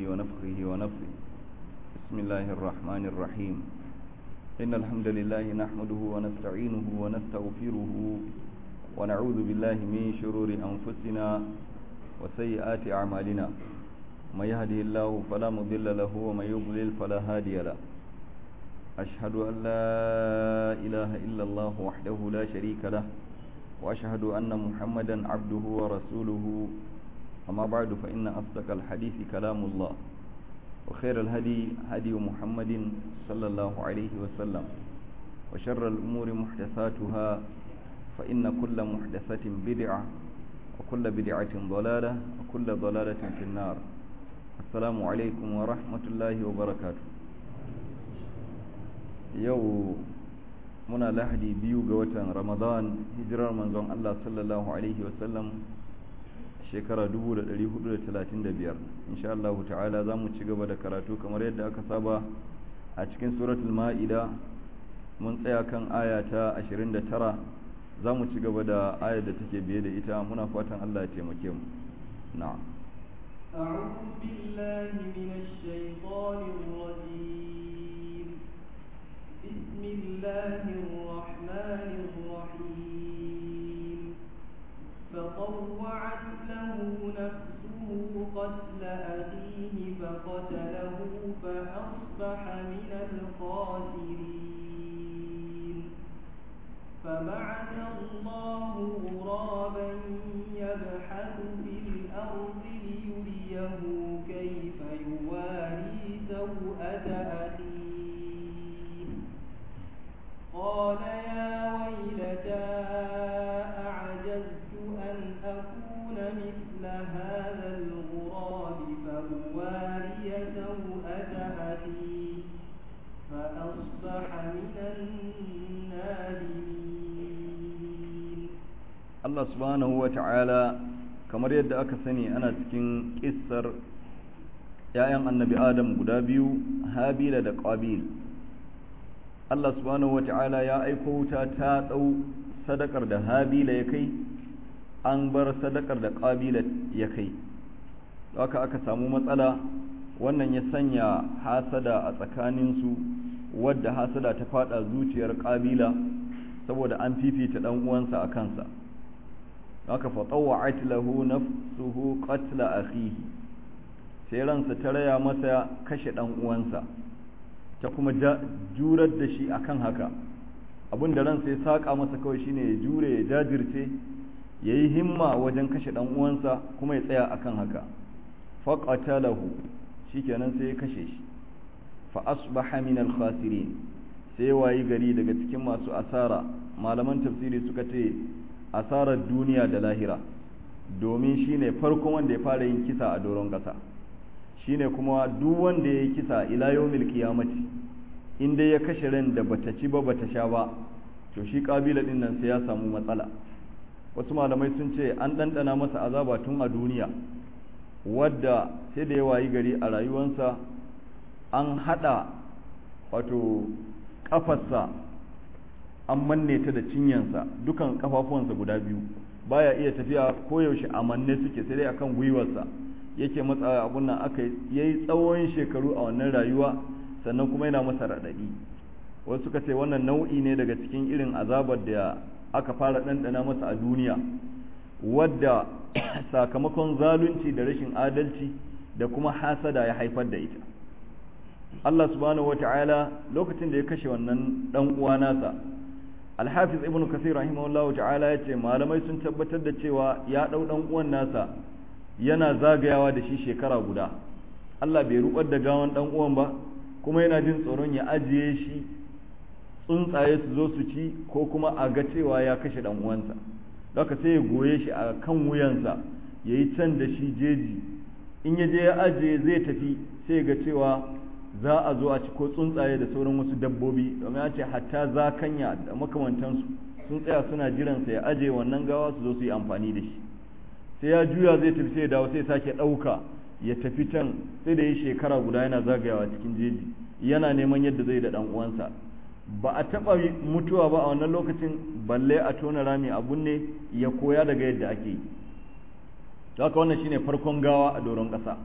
ونفخه ونفخه بسم الله الرحمن الرحيم إن الحمد لله نحمده ونستعينه ونستغفره ونعوذ بالله من شرور أنفسنا وسيئات أعمالنا من يهده الله فلا مضل له ومن يضلل فلا هادي له أشهد أن لا إله إلا الله وحده لا شريك له وأشهد أن محمدا عبده ورسوله أما بعد فإن أصدق الحديث كلام الله وخير الهدي هدي محمد صلى الله عليه وسلم وشر الأمور محدثاتها فإن كل محدثة بدعة وكل بدعة ضلالة وكل ضلالة في النار السلام عليكم ورحمة الله وبركاته yau muna lahadi biyu ga watan ramadan hijirar manzon Allah sallallahu alaihi wasallam shekara 1435 insha Allah ta'ala za mu ci gaba da karatu kamar yadda aka saba a cikin suratul ma'ida mun tsaya kan aya ta 29 za mu ci gaba da ayar da take biye da ita muna fatan Allah ya taimake mu na'am أعوذ بالله من الشيطان الرجيم بسم الله الرحمن الرحيم فطوعت له نفسه قتل أخيه فقتله فأصبح من الخاسرين فبعث الله غرابا يبحث في الأرض ليريه كيف يواري سوءة أخيه قال يا ويلتى أعجزت أن أكون مثل هذا الغراب فأواري سوءة أخي فأصبح من النادمين Allah subhanahu wa ta'ala kamar yadda aka sani ana cikin kissar ‘ya'yan annabi Adam guda biyu Habila da Qabil Allah subhanahu wa ta'ala ya aiko wuta ta ɗau sadakar da Habila ya kai an bar sadakar da Qabila ya kai haka aka samu matsala wannan ya sanya hasada a tsakaninsu wadda hasada ta fada zuciyar Qabila saboda an fifita ɗan uwansa a kansa haka fatawa'at lahu nafsuhu qatla akhihi sai ransa ta raya masa kashe dan uwansa ta kuma jurar da shi akan haka abin da ransa ya saka masa kawai shine ya jure ya jajirce ya yi himma wajen kashe dan uwansa kuma ya tsaya akan haka faqatalahu shikenan sai ya kashe shi fa asbaha min al-khasirin sai wayi gari daga cikin masu asara malaman tafsiri suka ce asarar duniya da lahira domin shine farkon wanda ya fara yin kisa a doron ƙasa shine kuma duk wanda ya yi kisa ila yawmil qiyamati in dai ya kashe ran da bata ci ba bata sha ba to shi kabila din nan sai ya samu matsala wasu malamai sun ce an ɗanɗana masa azaba tun a duniya wadda sai da ya wayi gari a rayuwansa an haɗa wato ƙafarsa an manne ta da cinyansa dukan kafafuwansa guda biyu baya iya tafiya koyaushe a manne suke sai dai akan gwiwarsa yake matsa abun nan aka yayi tsawon shekaru a wannan rayuwa sannan kuma yana masa raɗaɗi wasu suka ce wannan nau'i ne daga cikin irin azabar da aka fara ɗanɗana masa a duniya wadda sakamakon zalunci da rashin adalci da kuma hasada ya haifar da ita Allah subhanahu wata'ala lokacin da ya kashe wannan ɗan uwa nasa alhafiz ibn kasir rahimahullahu ta'ala ya ce malamai sun tabbatar da cewa ya ɗau ɗan uwan nasa yana zagayawa da shi shekara guda Allah bai rubar da gawan ɗan uwan ba kuma yana jin tsoron ya ajiye shi tsuntsaye su zo su ci ko kuma a ga cewa ya kashe ɗan uwansa haka sai ya goye shi a kan wuyansa ya yi can da shi jeji in ya je ya ajiye zai tafi sai ga cewa za a zo a ci ko tsuntsaye da sauran wasu dabbobi domin an ce hatta zakanya da makamantansu sun tsaya suna jiransa ya aje wannan gawa su zo su yi amfani da shi sai ya juya zai tafi sai ya dawo sai sake ɗauka ya tafi can sai da yi shekara guda yana zagayawa cikin jeji yana neman yadda zai da ɗan uwansa ba a taɓa mutuwa ba a wannan lokacin balle a tona rami abun ne ya koya daga yadda ake yi haka wannan shine farkon gawa a doron ƙasa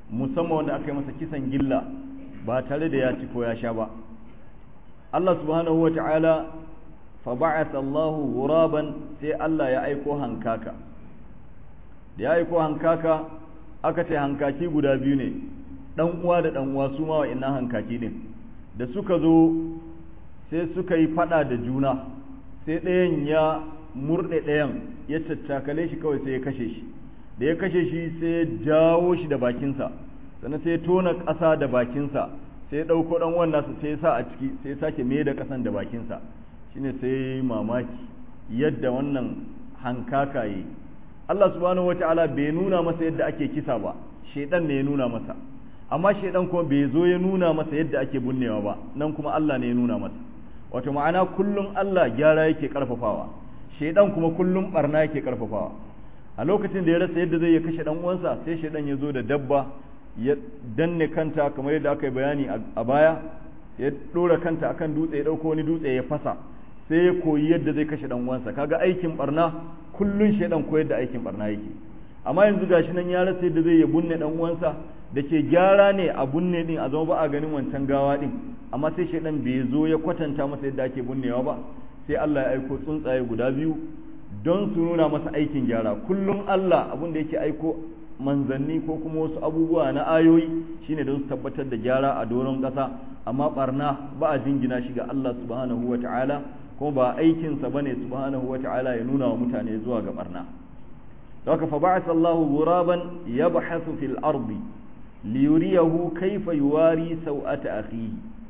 musamman wanda aka yi masa kisan gilla ba tare da ya ci ko ya sha ba Allah subhanahu wa ta'ala fa ba'atha Allahu ghuraban sai Allah ya aiko hankaka da ya aiko hankaka aka ce hankaki guda biyu ne dan uwa da dan uwa su ma wa'annan hankaki din da suka zo sai suka yi fada da juna sai ɗayan ya murɗe ɗayan ya caccakale shi kawai sai ya kashe shi da ya kashe shi sai ya jawo shi da bakinsa sannan sai ya tona ƙasa da bakinsa sai ya ɗauko ɗan wannan su sai ya sa a ciki sai ya sake mai da ƙasan da bakinsa shine sai ya yi mamaki yadda wannan hankaka yi Allah subhanahu wata'ala bai nuna masa yadda ake kisa ba shaidan ne ya nuna masa amma shaidan kuma bai zo ya nuna masa yadda ake bunnewa ba nan kuma Allah ne ya nuna masa wato ma'ana kullum Allah gyara yake karfafawa shaidan kuma kullum barna yake karfafawa a lokacin da ya rasa yadda zai ya kashe dan uwansa sai shaidan ya zo da dabba ya danne kanta kamar yadda aka yi bayani a baya ya dora kanta akan dutse ya dauko wani dutse ya fasa sai ya koyi yadda zai kashe dan uwansa kaga aikin barna kullun shaidan koyar da aikin barna yake amma yanzu gashi nan ya rasa yadda zai ya bunne dan uwansa da ke gyara ne a bunne din a zama ba a ganin wancan gawa din amma sai shaidan bai zo ya kwatanta masa yadda ake bunnewa ba sai Allah ya aiko tsuntsaye guda biyu don su nuna masa aikin gyara kullum Allah abin da yake aiko manzanni ko kuma wasu abubuwa na ayoyi shine don su tabbatar da gyara a doron ƙasa amma barna ba a jingina shi ga Allah subhanahu wa ta'ala kuma ba aikinsa bane subhanahu wa ta'ala ya nuna wa mutane zuwa ga barna haka fa ba'atha Allahu ghuraban yabhathu fil ardi liyuriyahu kaifa yuwari sau'ata akhihi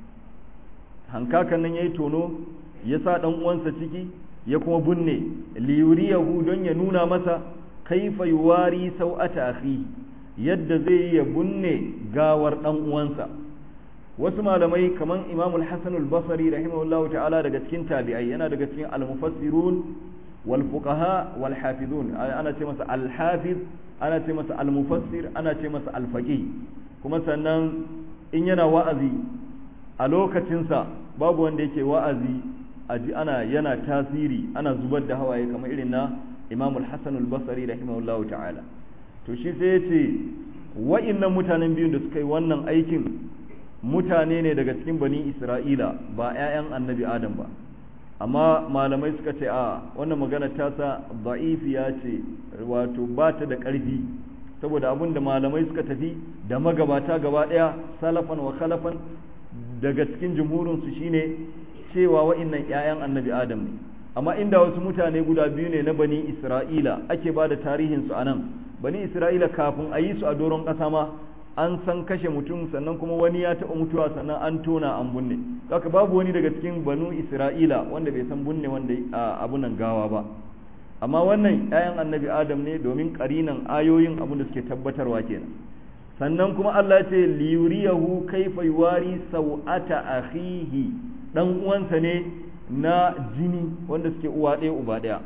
hankakan nan yayi tono ya sa dan uwansa ciki ya kuma binne liyuriyahu don ya nuna masa kaifa yuwari sau'ata akhihi yadda zai ya binne gawar dan uwansa wasu malamai kaman Imam al-Hasan al-Basri rahimahullahu ta'ala daga cikin tabi'ai yana daga cikin al-mufassirun wal fuqaha wal hafizun ana ce masa al-hafiz ana ce masa al-mufassir ana ce masa al-faqih kuma sannan in yana wa'azi a lokacinsa babu wanda yake wa'azi aji ana yana tasiri ana zubar da hawaye kamar irin na Imam al-Hasan al-Basri rahimahullahu ta'ala to shi sai ya ce wa'innan mutanen biyun da suka yi wannan aikin mutane ne daga cikin bani Isra'ila ba 'ya'yan annabi Adam ba amma malamai suka ce a wannan magana ta sa da'ifiya ce wato ba ta da ƙarfi saboda abin da malamai suka tafi da magabata gaba ɗaya salafan wa khalafan daga cikin jumhurinsu shine cewa wa'innan 'ya'yan annabi adam ne amma inda wasu mutane guda biyu ne na bani isra'ila ake ba da tarihinsu a nan bani isra'ila kafin a yi su a doron ƙasa ma an san kashe mutum sannan kuma wani ya taɓa mutuwa sannan an tona an bunne haka babu wani daga cikin banu isra'ila wanda bai san bunne wanda abunan gawa ba amma wannan 'ya'yan annabi adam ne domin ƙarinan ayoyin abin da suke tabbatarwa kenan sannan kuma Allah ya ce liyuriyahu kaifa yuwari sau'ata akhihi dan uwansa ne na jini wanda suke uwa ɗaya uba ɗaya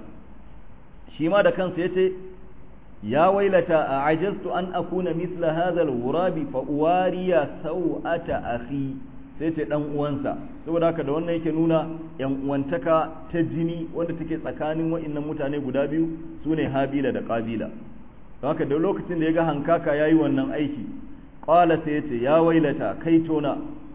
shi ma da kansa yace ya wailata a ajaztu an akuna misla hadha al-ghurabi fa uwariya sau'ata akhi sai ce dan uwansa saboda haka da wannan yake nuna yan uwantaka ta jini wanda take tsakanin wa'annan mutane guda biyu sune habila da qabila haka da lokacin da ya ga hankaka yayi wannan aiki qala sai yace ya wailata kaitona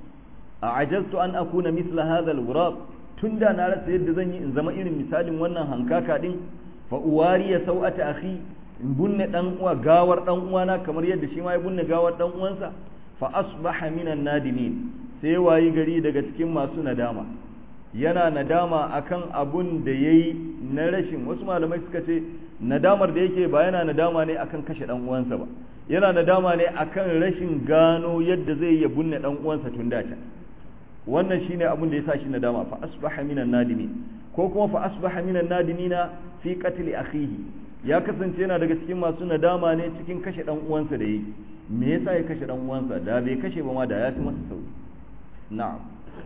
a ajaztu an akuna misla hadha al-ghurab tunda na rasa yadda zan yi in zama irin misalin wannan hankaka din fa uwariya sau'ata akhi in bunne dan uwa gawar dan uwana kamar yadda shi ma ya bunne gawar dan uwansa fa asbaha minan nadimin sai wayi gari daga cikin masu nadama yana nadama akan abun da yayi na rashin wasu malamai suka ce nadamar da yake ba yana nadama ne akan kashe dan uwansa ba yana nadama ne akan rashin gano yadda zai ya bunne dan uwansa tun da can wannan shine abun da yasa shi nadama fa asbaha minan nadimin ko kuma fa asbaha minan nadimina fi qatl akhihi ya kasance yana daga cikin masu nadama ne cikin kashe dan uwansa da yi me yasa ya kashe dan uwansa da bai kashe ba ma da ya fi masa sauki na'am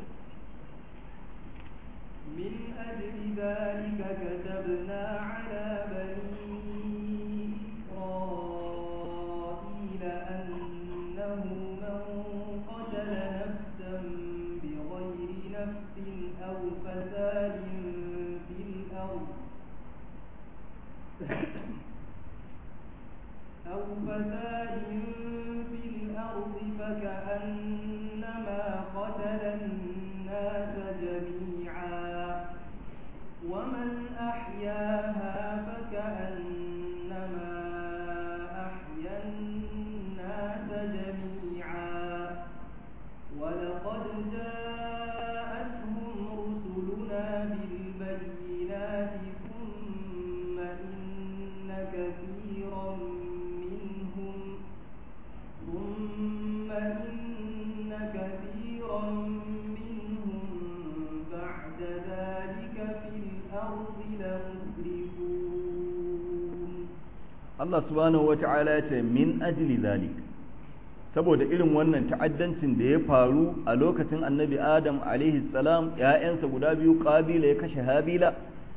من أجل ذلك كتبنا على بني إسرائيل أنه من قتل نفسا بغير نفس أو فساد في الأرض أو فساد في فكأنما قتل الناس جميعا ومن أحياها فكأنما أحيا الناس جميعا ولقد جاءتهم رسلنا بالبينات ثم إن كثيرا منهم ثم إن كثيرا منهم بعد ذلك في الأرض لمسرفون Allah subhanahu wata'ala ya ce min ajli zalik saboda irin wannan ta'addancin da ya faru a lokacin annabi Adam alaihi salam ‘ya'yansa guda biyu ƙabila ya kashe habila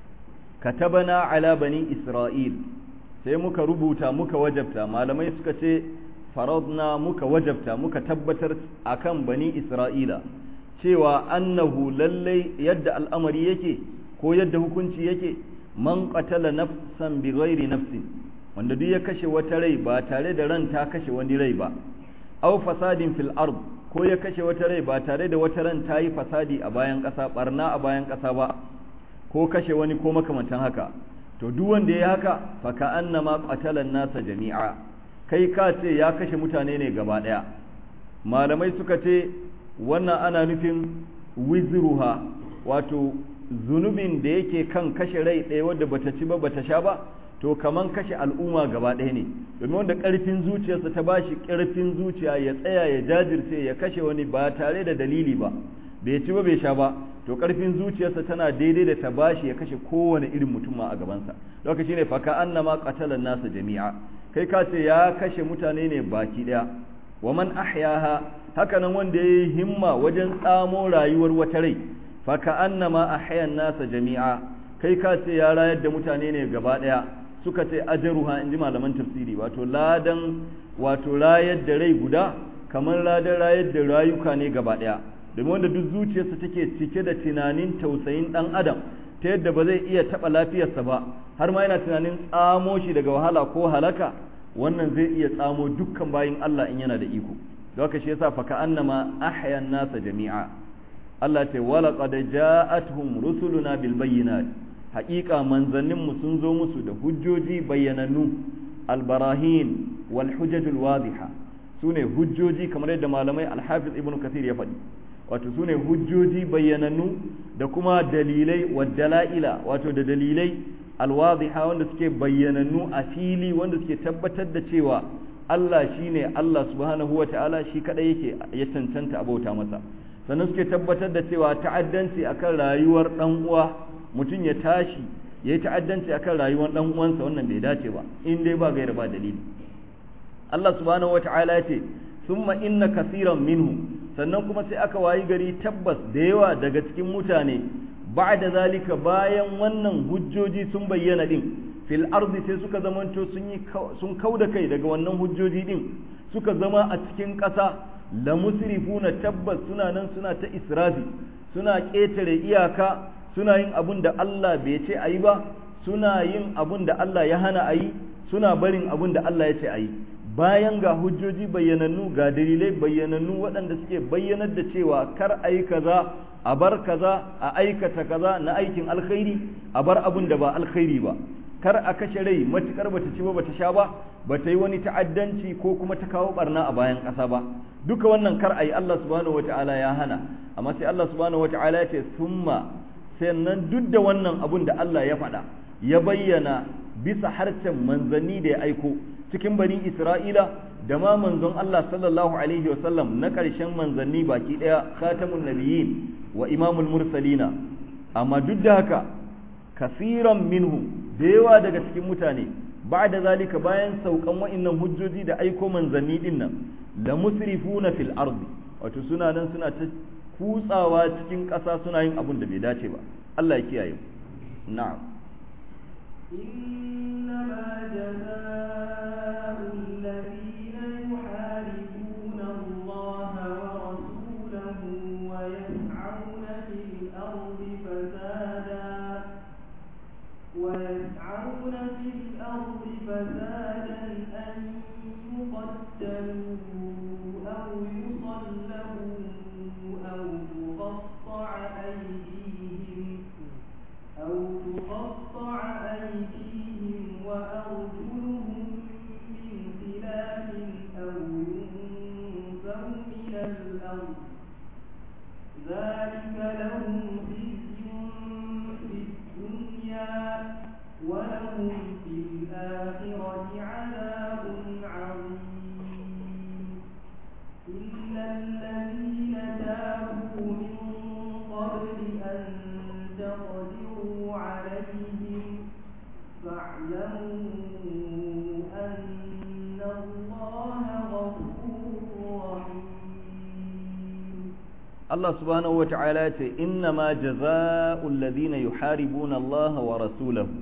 katabana ala bani Isra'il sai muka rubuta muka wajabta malamai suka ce faradna muka wajabta muka tabbatar akan bani Isra'ila cewa annahu lallai yadda al'amari yake ko yadda hukunci yake man qatala nafsan bi ghairi nafsin wanda duk ya kashe wata rai ba tare da ran ta kashe wani rai ba aw fasadin fil ard ko ya kashe wata rai ba tare da wata ran ta yi fasadi a bayan ƙasa barna a bayan ƙasa ba ko kashe wani ko makamantan haka to duk wanda ya haka fa ka annama qatala nasa jami'a kai ka ce ya kashe mutane ne gaba daya malamai suka ce wannan ana nufin wizruha wato zunubin da yake kan kashe rai ɗaya wadda bata ci ba bata sha ba to kaman kashe al'umma gaba ɗaya ne domin wanda ƙarfin zuciyarsa ta bashi ƙarfin zuciya ya tsaya ya jajirce ya kashe wani ba tare da dalili ba bai ci ba bai sha ba to ƙarfin zuciyarsa tana daidai da ta bashi ya kashe kowane irin mutum ma a gabansa lokaci shine faka annama qatalan nasa jami'a kai ka ce ya kashe mutane ne baki ɗaya wa man ahyaha haka nan wanda yayi himma wajen tsamo rayuwar wata rai faka annama ahyan nasa jami'a kai ka ce ya rayar da mutane ne gaba ɗaya suka ce ajaruha in ji malaman tafsiri wato ladan wato rayar da rai guda kamar ladan rayar da rayuka ne gaba ɗaya domin wanda duk zuciyarsa take cike da tunanin tausayin ɗan adam ta yadda ba zai iya taɓa lafiyarsa ba har ma yana tunanin tsamo shi daga wahala ko halaka wannan zai iya tsamo dukkan bayin Allah in yana da iko don haka shi yasa fa ka annama ahyan nasa jami'a Allah ce wala qad ja'atuhum rusuluna bil bayyinat haƙiƙa manzanninmu sun zo musu da hujjoji bayyanannu albarahin wal hujjajul wadiha sune hujjoji kamar yadda malamai alhafiz ibnu kathir ya faɗi wato sune hujjoji bayyanannu da kuma dalilai wa dala'ila wato da dalilai alwadiha wanda suke bayyanannu a fili wanda suke tabbatar da cewa Allah shine Allah subhanahu wa ta'ala shi kadai yake ya cancanta abauta masa sannan suke tabbatar da cewa ta'addanci akan rayuwar dan uwa mutum ya tashi ya yi ta'addanci akan rayuwar dan uwansa wannan bai dace ba in dai ba gaira ba dalili Allah subhanahu wata'ala ya ce summa inna kasiran minhu sannan kuma sai aka wayi gari tabbas da yawa daga cikin mutane ba'da zalika bayan wannan hujjoji sun bayyana din fil ardi sai suka zamanto sun yi sun kauda kai daga wannan hujjoji din suka zama a cikin ƙasa la musrifuna tabbas suna nan suna ta israfi suna ƙetare iyaka suna yin abun da Allah bai ce a yi ba suna yin abun da Allah ya hana a yi suna barin abun da Allah ya ce a yi bayan ga hujjoji bayyanannu ga dalilai bayyanannu waɗanda suke bayyanar da cewa kar a yi kaza a bar kaza a aikata kaza na aikin alkhairi a bar abun da ba alkhairi ba kar a kashe rai matukar bata ci ba bata sha ba bata yi wani ta'addanci ko kuma ta kawo barna a bayan ƙasa ba duka wannan kar a yi Allah subhanahu wata'ala ya hana amma sai Allah subhanahu wata'ala ya ce summa sannan duk da wannan abun da Allah ya faɗa ya bayyana bisa harshen manzanni da ya aiko cikin bani Isra'ila da ma manzon Allah sallallahu alaihi wa sallam na ƙarshen manzanni baki ɗaya khatamun nabiyyin wa imamul mursalina amma duk da haka kasiran minhu da yawa daga cikin mutane ba da zalika bayan saukan wa'innan hujjoji da aiko manzanni din nan la musrifuna fil ardi wato suna nan suna ta kutsawa cikin ƙasa suna yin abun da bai dace ba Allah ya kiyaye na'am إنما جزاء الذين يحاربون الله ورسوله ويسعون في الأرض فسادا ويسعون في الأرض فسادا أن يقتلوا أو الأرض ذلك لهم خزي في الدنيا ولهم في الآخرة عذاب عظيم إلا الذين تابوا من قبل أن تقدروا عليهم فاعلموا أن الله غفور رحيم Allah subhanahu wa ta'ala ce inna ma jaza'ul ladina yuharibuna Allah wa rasulahu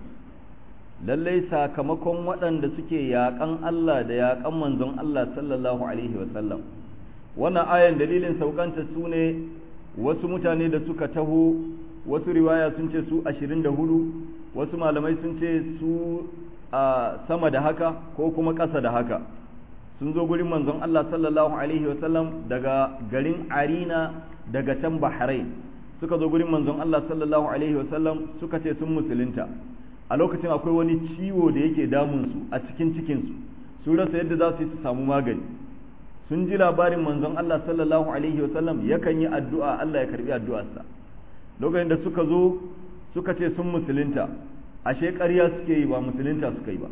lallai sakamakon waɗanda suke yaƙan Allah da yaƙan manzon Allah sallallahu alaihi wa sallam wannan ayan dalilin saukanta su ne wasu mutane da suka taho wasu riwaya sun ce su 24 wasu malamai sun ce su a sama da haka ko kuma ƙasa da haka sun zo gurin manzon Allah sallallahu alaihi wa sallam daga garin Arina daga can Bahrain suka zo gurin manzon Allah sallallahu alaihi wasallam suka ce sun musulunta a lokacin akwai wani ciwo da yake damun su a cikin cikin su su rasa yadda za su yi su samu magani sun ji labarin manzon Allah sallallahu alaihi wasallam yakan yi addu'a Allah ya karbi addu'arsa lokacin da suka zo suka ce sun musulunta ashe ƙarya suke yi ba musulunta suka yi ba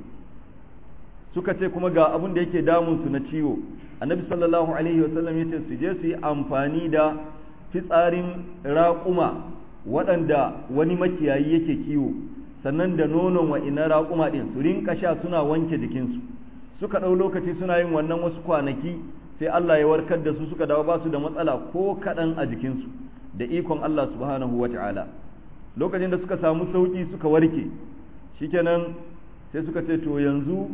suka ce kuma ga abin da yake damun su na ciwo annabi sallallahu alaihi wasallam yace su je su yi amfani da fitsarin raƙuma waɗanda wani makiyayi yake kiwo sannan da nonon wa ina raƙuma ɗin su rinka sha suna wanke jikinsu suka ɗau lokaci suna yin wannan wasu kwanaki sai Allah ya warkar da su suka dawo ba su da matsala ko kaɗan a jikinsu da ikon Allah subhanahu wa ta'ala lokacin da suka samu sauƙi suka warke shikenan sai suka ce to yanzu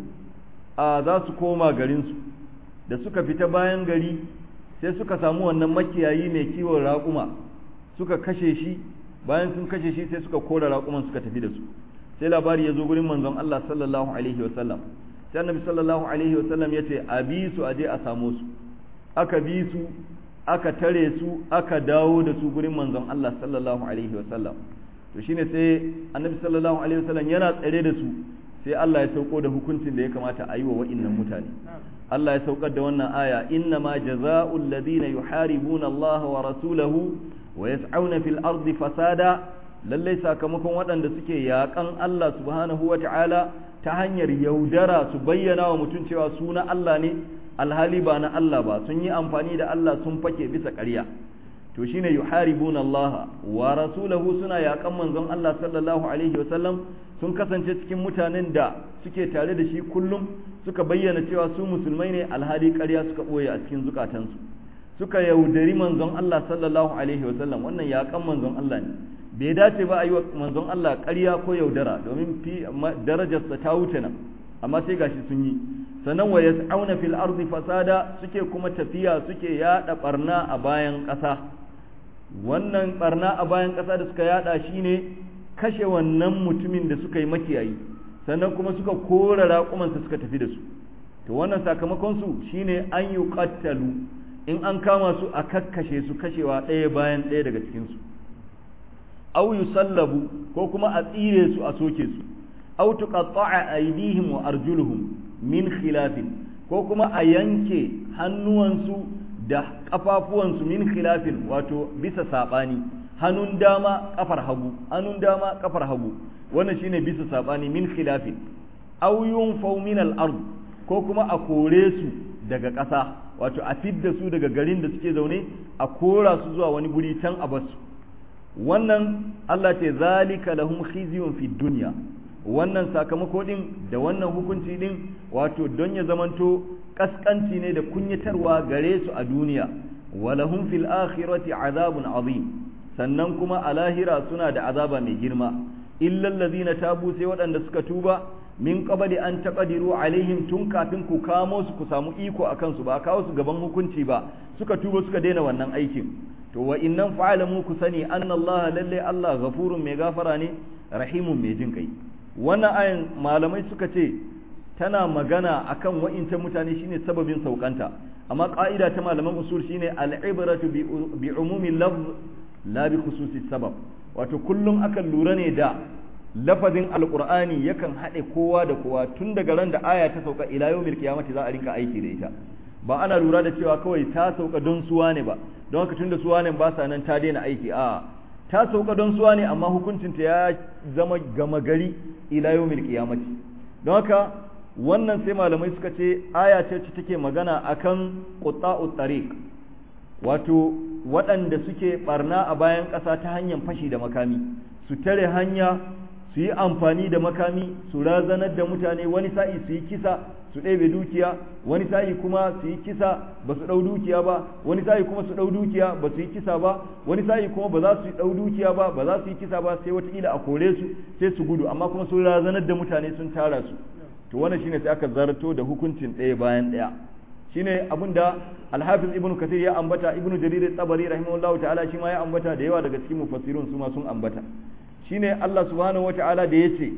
a za su koma garinsu da suka fita bayan gari sai suka samu wannan makiyayi mai kiwon raƙuma suka kashe shi bayan sun kashe shi sai suka kora raƙuman suka tafi da su sai labari ya zo gurin manzon Allah sallallahu alaihi wasallam sai annabi sallallahu alaihi wasallam ya ce a bi su a je a samo su aka bi su aka tare su aka dawo da su gurin manzon Allah sallallahu alaihi wasallam to shine sai annabi sallallahu alaihi wasallam yana tsare da su sai Allah ya sauko da hukuncin da ya kamata a yi wa wa'innan mutane Allah ya saukar da wannan aya inna ma jaza'ul ladina yuharibuna Allah wa rasulahu wa yas'auna fil ardi fasada lallai sakamakon waɗanda suke yaƙan Allah subhanahu wa ta'ala ta hanyar yaudara su bayyana wa mutum cewa su na Allah ne alhali ba na Allah ba sun yi amfani da Allah sun fake bisa ƙarya to shine yuharibuna Allah wa rasulahu suna yaƙan manzon Allah sallallahu alaihi wa sallam sun kasance cikin mutanen da suke tare da shi kullum suka bayyana cewa su musulmai ne alhali ƙarya suka ɓoye a cikin zukatansu suka yaudari manzon Allah sallallahu alaihi wa sallam wannan yaƙan manzon Allah ne bai dace ba a yi wa manzon Allah ƙarya ko yaudara domin fi darajarsa ta wuce nan amma sai gashi sun yi sannan wa yas'auna fil ardi fasada suke kuma tafiya suke yada barna a bayan ƙasa wannan barna a bayan ƙasa da suka yada shine kashe wannan mutumin da suka yi makiyayi sannan kuma suka kora raƙumansa suka tafi da su to wannan sakamakon su shine an yi qattalu in an kama su a kakkashe su kashewa ɗaya bayan ɗaya daga cikin su aw yusallabu ko kuma a tsire su a soke su aw tuqatta'a aydihim wa arjuluhum min khilafin ko kuma a yanke hannuwansu da kafafuwansu min khilafin wato bisa sabani hannun dama kafar hagu hannun dama kafar hagu wannan shine bisa sabani min khilafin aw yunfaw min al-ard ko kuma a kore su daga ƙasa wato a fidda su daga garin da suke zaune a kora su zuwa wani guri can a basu wannan Allah ce zalika lahum khizyun fi dunya wannan sakamako din da wannan hukunci din wato don ya zamanto kaskanci ne da kunyatarwa gare su a duniya walahum fil akhirati azabun azim sannan kuma a lahira suna da azaba mai girma illal ladina tabu sai waɗanda suka tuba min qabli an taqdiru alaihim tun kafin ku kamo su ku samu iko akan su ba kawo su gaban hukunci ba suka tuba suka daina wannan aikin to wa innan fa'alamu ku sani anna Allah lalle Allah ghafurun mai gafara ne rahimun mai jin kai wannan ayin malamai suka ce tana magana akan wa'incan mutane shine sababin saukanta amma ka'ida ta malaman usul shine al-ibratu bi umumi lafz la bi khususi sabab wato kullum akan lura ne da lafazin alqur'ani yakan haɗe kowa da kowa tun daga ran da aya ta sauka ila yawmil qiyamati za a rinka aiki da ita ba ana lura da cewa kawai ta sauka don suwa ne ba don haka tunda suwa ne ba sa nan ta daina aiki a ta sauka don suwa ne amma hukuncinta ya zama gama gari ila yawmil qiyamati don haka wannan sai malamai suka ce aya ce take magana akan qutta'ut tariq wato waɗanda suke barna a bayan ƙasa ta hanyar fashi da makami su tare hanya su yi amfani da makami su razanar da mutane wani sa'i su yi kisa su ɗebe dukiya wani sa'i kuma su yi kisa ba su ɗau dukiya ba wani sa'i kuma su ɗau dukiya ba su yi kisa ba wani sa'i kuma ba za su ɗau dukiya ba ba za su yi kisa ba sai wataƙila a kore su sai su gudu amma kuma sun razanar da mutane sun tara su to wannan shine sai aka zarto da hukuncin ɗaya bayan ɗaya shine abin da alhafiz ibnu kasir ya ambata ibnu jarir tabari rahimahullahu ta'ala shi ma ya ambata da yawa daga cikin mufassirun su ma sun ambata shine Allah subhanahu wata'ala da yace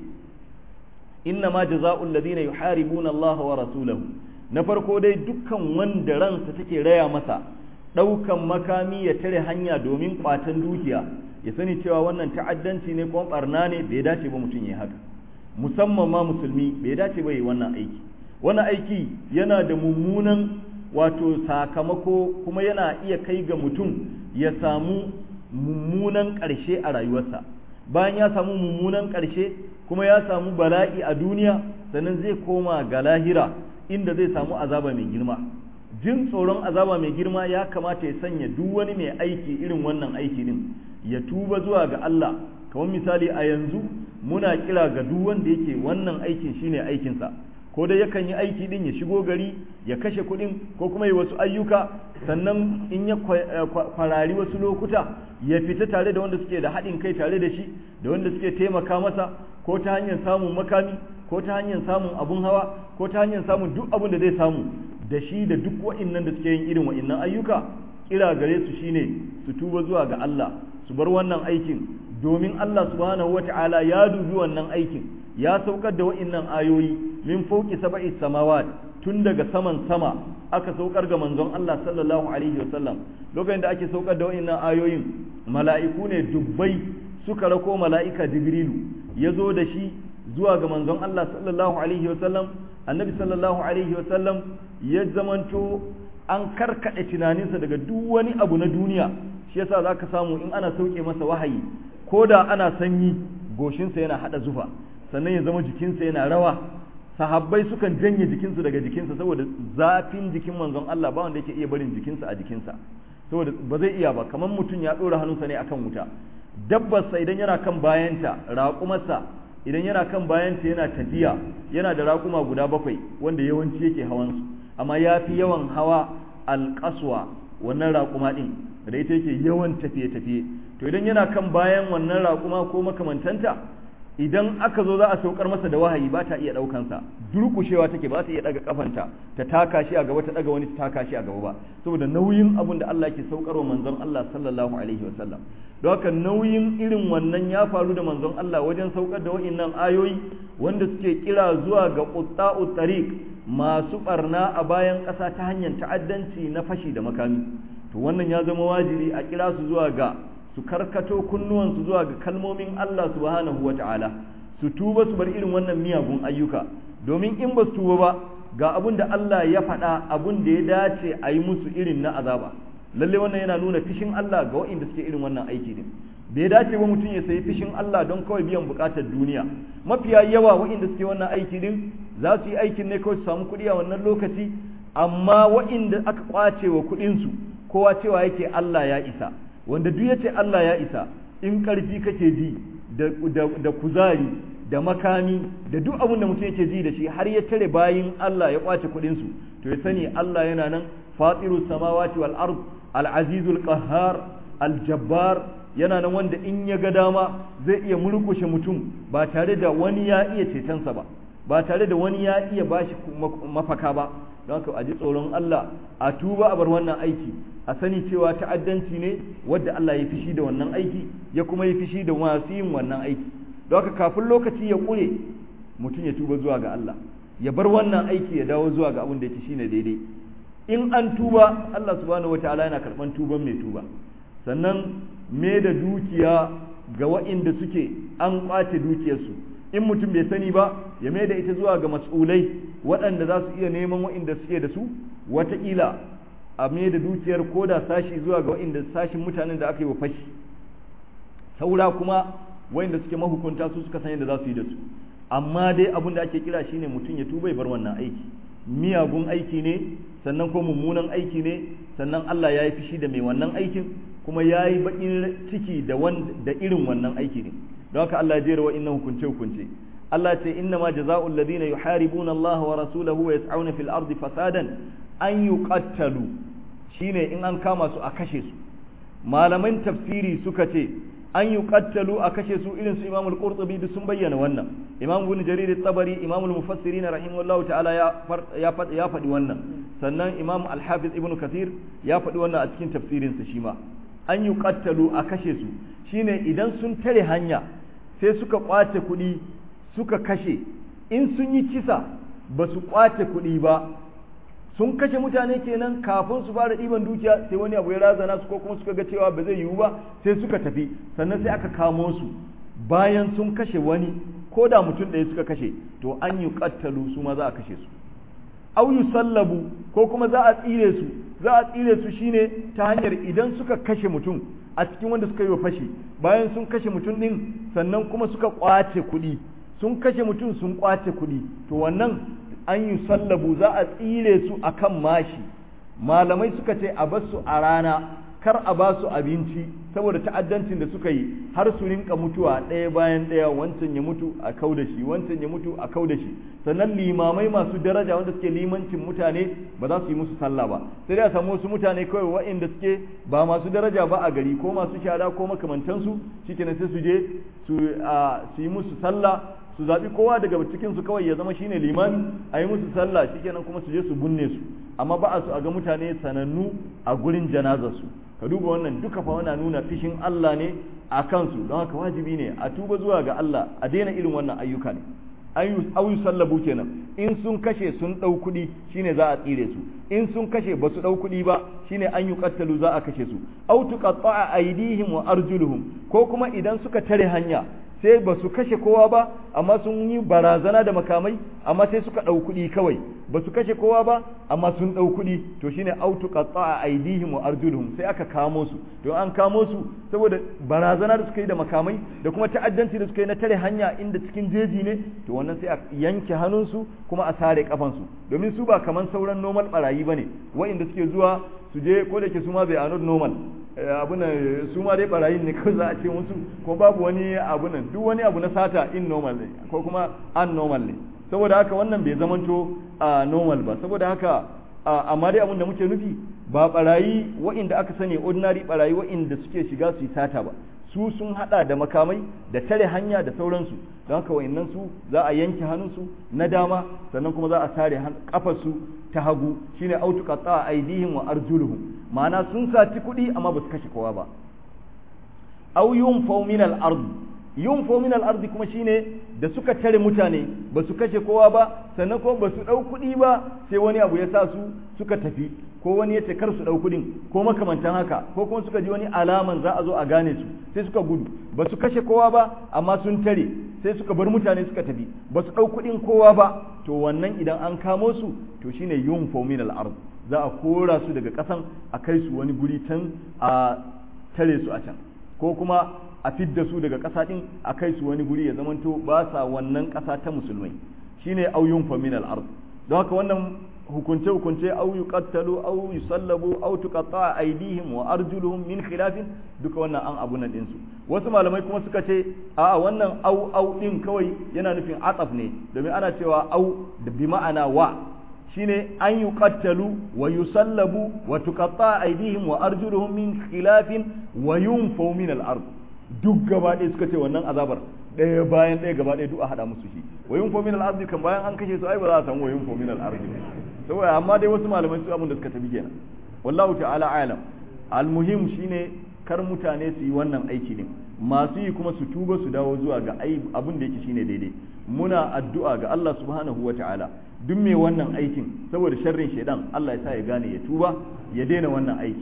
inna ma jazaa'ul ladina yuharibuna Allah wa rasulahu na farko dai dukkan wanda ransa take raya masa daukan makami ya tare hanya domin kwatan dukiya ya sani cewa wannan ta'addanci ne kuma barna ne bai dace ba mutum ya haka musamman ma musulmi bai dace ba yi wannan aiki wannan aiki yana da mummunan wato sakamako kuma yana iya kai ga mutum ya samu mummunan ƙarshe a rayuwarsa bayan ya samu mummunan ƙarshe kuma ya samu bala'i a duniya sannan zai koma ga lahira inda zai samu azaba mai girma jin tsoron azaba mai girma ya kamata ya sanya duk wani mai aiki irin wannan aiki din ya tuba zuwa ga Allah kamar misali a yanzu muna kira ga duk wanda yake wannan aikin shine aikinsa ko dai yakan yi aiki din ya shigo gari ya kashe kuɗin ko kuma yi wasu ayyuka sannan in ya kwarari wasu lokuta ya fita tare da wanda suke da haɗin kai tare da shi da wanda suke taimaka masa ko ta hanyar samun makami ko ta hanyar samun abun hawa ko ta hanyar samun duk abun da zai samu da shi da duk wa'innan da suke yin irin wa'innan ayyuka kira gare su shine su tuba zuwa ga Allah su bar wannan aikin domin Allah subhanahu wata'ala ya dubi wannan aikin ya saukar da wa'innan ayoyi min fauki sab'i samawat tun daga saman sama aka saukar ga manzon Allah sallallahu alaihi wasallam lokacin da ake saukar da wa'innan ayoyin mala'iku ne dubbai suka rako mala'ika jibrilu ya zo da shi zuwa ga manzon Allah sallallahu alaihi wasallam annabi sallallahu alaihi wasallam ya zamanto an karkade tunaninsa daga duk wani abu na duniya shi yasa zaka samu in ana sauke masa wahayi ko da ana sanyi goshinsa yana hada zufa sannan ya zama jikinsa yana rawa sahabbai sukan janye jikinsu daga jikinsa saboda zafin jikin manzon Allah ba wanda yake iya barin jikinsa a jikinsa saboda ba zai iya ba kamar mutum ya ɗora hannunsa ne akan wuta dabbarsa idan yana kan bayanta raƙumarsa idan yana kan bayanta yana tafiya yana da raƙuma guda bakwai wanda yawanci yake hawansu amma ya fi yawan hawa alƙaswa wannan raƙuma ɗin da ita yake yawan tafiye-tafiye to idan yana kan bayan wannan raƙuma ko makamantanta idan aka zo za a saukar masa da wahayi ba ta iya ɗaukansa durƙushewa take ba ta iya ɗaga kafanta ta taka shi a gaba ta ɗaga wani ta taka shi a gaba ba saboda nauyin abin da Allah ke saukarwa manzon Allah sallallahu alaihi wasallam don haka nauyin irin wannan ya faru da manzon Allah wajen saukar da wa'innan ayoyi wanda suke kira zuwa ga qutta'ut tariq masu barna a bayan ƙasa ta hanyar ta'addanci na fashi da makami to wannan ya zama wajibi a kira su zuwa ga su karkato kunnuwansu zuwa ga kalmomin Allah subhanahu wa ta'ala su tuba su bar irin wannan miyagun ayyuka domin in ba su tuba ba ga abin da Allah ya faɗa abin da ya dace a yi musu irin na azaba lalle wannan yana nuna fishin Allah ga waɗanda suke irin wannan aiki din bai dace ba mutum ya sayi fishin Allah don kawai biyan buƙatar duniya mafiya yawa waɗanda suke wannan aiki din za su yi aikin ne kawai su samu kuɗi a wannan lokaci amma waɗanda aka ƙwace wa kuɗinsu kowa cewa yake Allah ya isa wanda duk yace Allah ya isa in ƙarfi kake ji da kuzari da makami da duk abin da mutum yake ji da shi har ya tare bayin Allah ya kwace kuɗin su to ya sani Allah yana nan fatiru samawati wal ard al azizul qahhar al jabbar yana nan wanda in ya ga dama zai iya murkushe mutum ba tare da wani ya iya cetonsa ba ba tare da wani ya iya bashi mafaka ba don haka a ji tsoron Allah a tuba a bar wannan aiki a sani cewa ta'addanci ne wadda Allah ya fishi da wannan aiki ya kuma ya fishi da masu yin wannan aiki don haka kafin lokaci ya ƙure mutum ya tuba zuwa ga Allah ya bar wannan aiki ya dawo zuwa ga abin da yake shine daidai in an tuba Allah subhanahu wataala yana karban tuban mai tuba sannan me da dukiya ga wa'inda suke an kwace dukiyarsu in mutum bai sani ba ya mai da ita zuwa ga mas'ulai waɗanda za su iya neman waɗanda suke da su wataƙila a mai da dukiyar ko da sashi zuwa ga waɗanda sashin mutanen da aka yi wa fashi saura kuma waɗanda suke mahukunta su suka san yadda za su yi da su amma dai abin da ake kira shine mutum ya tuba ya bar wannan aiki miyagun aiki ne sannan ko mummunan aiki ne sannan Allah ya yi fishi da mai wannan aikin kuma ya yi baƙin ciki da da irin wannan aiki ne don haka Allah ya jera wa'innan hukunce hukunce Allah ce inna ma jaza'ul ladina yuharibuna Allah wa rasulahu wa yas'una fil ardi fasadan an yuqattalu shine in an kama su a kashe su malaman tafsiri suka ce an yuqattalu a kashe su irin su Imam al-Qurtubi duk sun bayyana wannan Imam Ibn Jarir at-Tabari Imam al-Mufassirin rahimahullahu ta'ala ya ya ya faɗi wannan sannan Imam al-Hafiz Ibn Kathir ya faɗi wannan a cikin tafsirinsa shi ma an yuqattalu a kashe su shine idan sun tare hanya sai suka kwace kuɗi suka kashe in sun yi kisa ba su kwace kuɗi ba sun kashe mutane kenan kafin su fara ɗiban dukiya sai wani abu ya razana su ko kuma suka ga cewa ba zai yiwu ba sai suka tafi sannan sai aka kamo su bayan sun kashe wani ko da mutum ɗaya suka kashe to an yi kattalu su ma za a kashe su au sallabu ko kuma za a tsire su za a tsire su shine ta hanyar idan suka kashe mutum a cikin wanda suka yi wa fashi bayan sun kashe mutum din sannan kuma suka kwace kuɗi sun kashe mutum sun kwace kuɗi to wannan an yi sallabu za a tsire su akan mashi malamai suka ce a basu a rana kar a ba su abinci saboda ta'addancin da suka yi har su rinka mutuwa ɗaya bayan ɗaya wancan ya mutu a kau da shi wancan ya mutu a kau da shi sannan limamai masu daraja wanda suke limancin mutane ba za su yi musu sallah ba sai dai a samu wasu mutane kawai waɗanda suke ba masu daraja ba a gari ko masu shara ko makamantansu shikenan sai su je su yi musu sallah su zaɓi kowa daga cikin su kawai ya zama shine limami a yi musu sallah shikenan kuma su je su binne su amma ba a su a ga mutane sanannu a gurin janazar su ka duba wannan duka fa wana nuna fishin Allah ne a kansu don haka wajibi ne a tuba zuwa ga Allah a daina irin wannan ayyuka ne ayu sallabu kenan in sun kashe sun ɗau kuɗi shine za a tsire su in sun kashe ba su ɗau kuɗi ba shine an yi kattalu za a kashe su au tuqatta'a aydihim wa arjuluhum ko kuma idan suka tare hanya sai ba su kashe kowa ba amma sun yi barazana da makamai amma sai suka ɗau kuɗi kawai ba su kashe kowa ba amma sun ɗau kuɗi to shine autu qatta'a aydihim wa arjuluhum sai aka kamo su to an kamo su saboda barazana da suka yi da makamai da kuma ta'addanci da suka yi na tare hanya inda cikin jeji ne to wannan sai a yanke hannunsu kuma a sare kafansu domin su ba kaman sauran normal barayi bane wa'inda suke zuwa su je ko da ke su ma bai anod normal abu nan su ma dai barayin ne kawai za a ce musu ko babu wani abu nan duk wani abu na sata in normal ne ko kuma an normal ne saboda haka wannan bai zamanto a normal ba saboda haka amma dai abin da muke nufi ba barayi wa'inda aka sani ordinary barayi wa'inda suke shiga su yi sata ba su sun hada da makamai da tare hanya da sauransu don haka wa'annan su za a yanke hannunsu na dama sannan kuma za a sare kafarsu ta hagu shine autu qatta aidihim wa arjuluhum ma'ana sun saci kuɗi amma ba su kashe kowa ba aw yunfaw min al-ard yunfaw min al-ard kuma shine da suka tare mutane ba su kashe kowa ba sannan kuma ba su dau kuɗi ba sai wani abu ya sa su suka tafi ko wani ya ce kar su dau kuɗin ko makamantan haka ko kuma suka ji wani alaman za a zo a gane su sai suka gudu ba su kashe kowa ba amma sun tare sai suka bar mutane suka tafi ba su dau kuɗin kowa ba to wannan idan an kamo su to shine yunfaw min al-ard za a kora su daga ƙasan a kai su wani guri can a tare su a can ko kuma a fidda su daga ƙasa ɗin a kai su wani guri ya zamanto ba sa wannan ƙasa ta musulmai shine auyun min al-ard don haka wannan hukunce hukunce au yuqattalu au yusallabu au tuqatta aydihim wa arjuluhum min khilafin duka wannan an abu nan din su wasu malamai kuma suka ce a wannan au au din kawai yana nufin ataf ne domin ana cewa au da bi ma'ana wa shine an yuqattalu wa yusallabu wa tuqatta aydihim wa arjuluhum min khilafin wa yunfaw min al-ard duk gaba ɗaya suka ce wannan azabar ɗaya bayan ɗaya gaba ɗaya duk a haɗa musu shi wa yunfaw min al-ard kan bayan an kashe su ai ba za a samu wa yunfaw min al-ard saboda amma dai wasu malamai su abin da suka tafi kenan wallahu ta'ala alam al-muhim shine kar mutane su yi wannan aiki ne masu yi kuma su tuba su dawo zuwa ga abin da yake shine daidai muna addu'a ga Allah subhanahu wa ta'ala duk mai wannan aikin saboda sharrin shaidan Allah ya sa ya gane ya tuba ya daina wannan aiki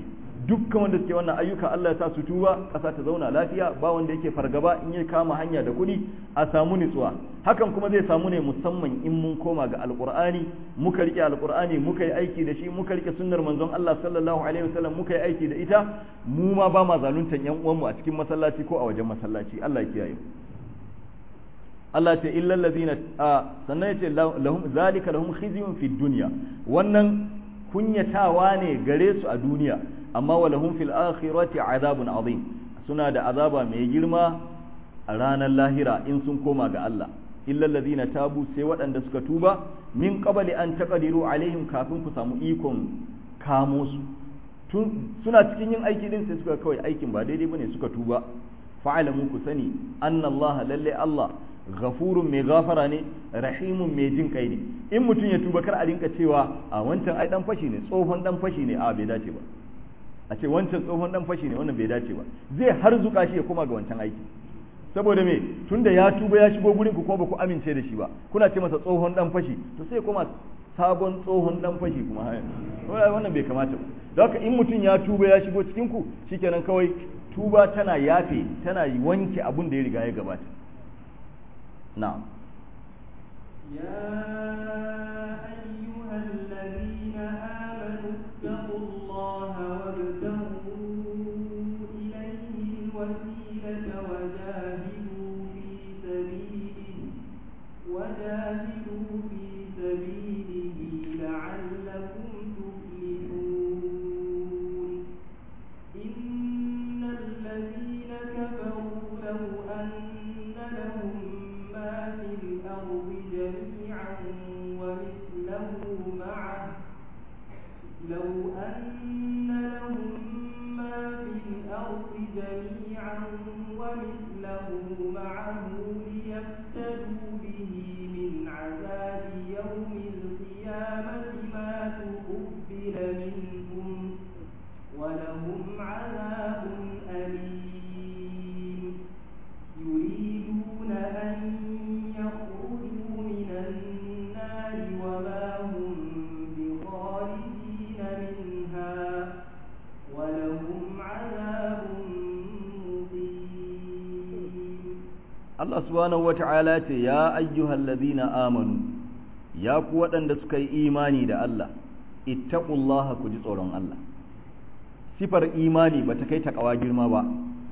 dukkan wanda suke wannan ayyuka Allah ya sa su tuba ƙasa ta zauna lafiya ba wanda yake fargaba in ya kama hanya da kuɗi a samu nutsuwa hakan kuma zai samu ne musamman in mun koma ga alqur'ani muka rike alqur'ani muka yi aiki da shi muka rike sunnar manzon Allah sallallahu alaihi wasallam muka yi aiki da ita mu ma ba ma zaluntan yan uwanmu a cikin masallaci ko a wajen masallaci Allah ya kiyaye Allah ce illal ladina sannan ya ce lahum zalika lahum khizyun fid dunya wannan kunyatawa ne gare su a duniya amma wa lahum fil akhirati azabun azim suna da azaba mai girma a ranar lahira in sun koma ga Allah illal ladina tabu sai waɗanda suka tuba min qabli an taqdiru alaihim kafin ku samu ikon kamo su tun suna cikin yin aiki din sai suka kawai aikin ba daidai bane suka tuba fa'alamu ku sani anna Allah lalle Allah ghafurun mai gafara ne rahimun mai jin kai ne in mutum ya tuba kar a rinka cewa a wancan ai dan fashi ne tsohon dan fashi ne a bai dace ba a ce wancan tsohon dan fashi ne wannan bai dace ba zai har zuka shi ya koma ga wancan aiki saboda me tunda ya tuba ya shigo gurin ku kuma ba ku amince da shi ba kuna ce masa tsohon dan fashi to sai koma sabon tsohon dan fashi kuma wannan bai kamata ba don haka in mutum ya tuba ya shigo cikin ku shikenan kawai tuba tana yafe tana wanke abun da ya riga ya gabata نعم يا أيها الذين آمنوا اتقوا الله وابتغوا إليه الوسيلة وجاهدوا في سبيله وجاهدوا في سبيله لعلكم تفلحون إن الذين كفروا لو أن لهم ما في الأرض جميعا ومثله معه لو أن لهم ما في الأرض جميعا ومثله معه ليفتدوا به من عذاب يوم القيامة ما تقبل منهم ولهم عذاب أليم يريدون أن يخرجوا من النار وما هم بخارجين منها ولهم عذاب مقيم Allah subhanahu wata'ala ce ya ayyuhal ladina amanu ya ku waɗanda suka yi imani da Allah ittaqullaha ku ji tsoron Allah sifar imani ba ta kai takawa girma ba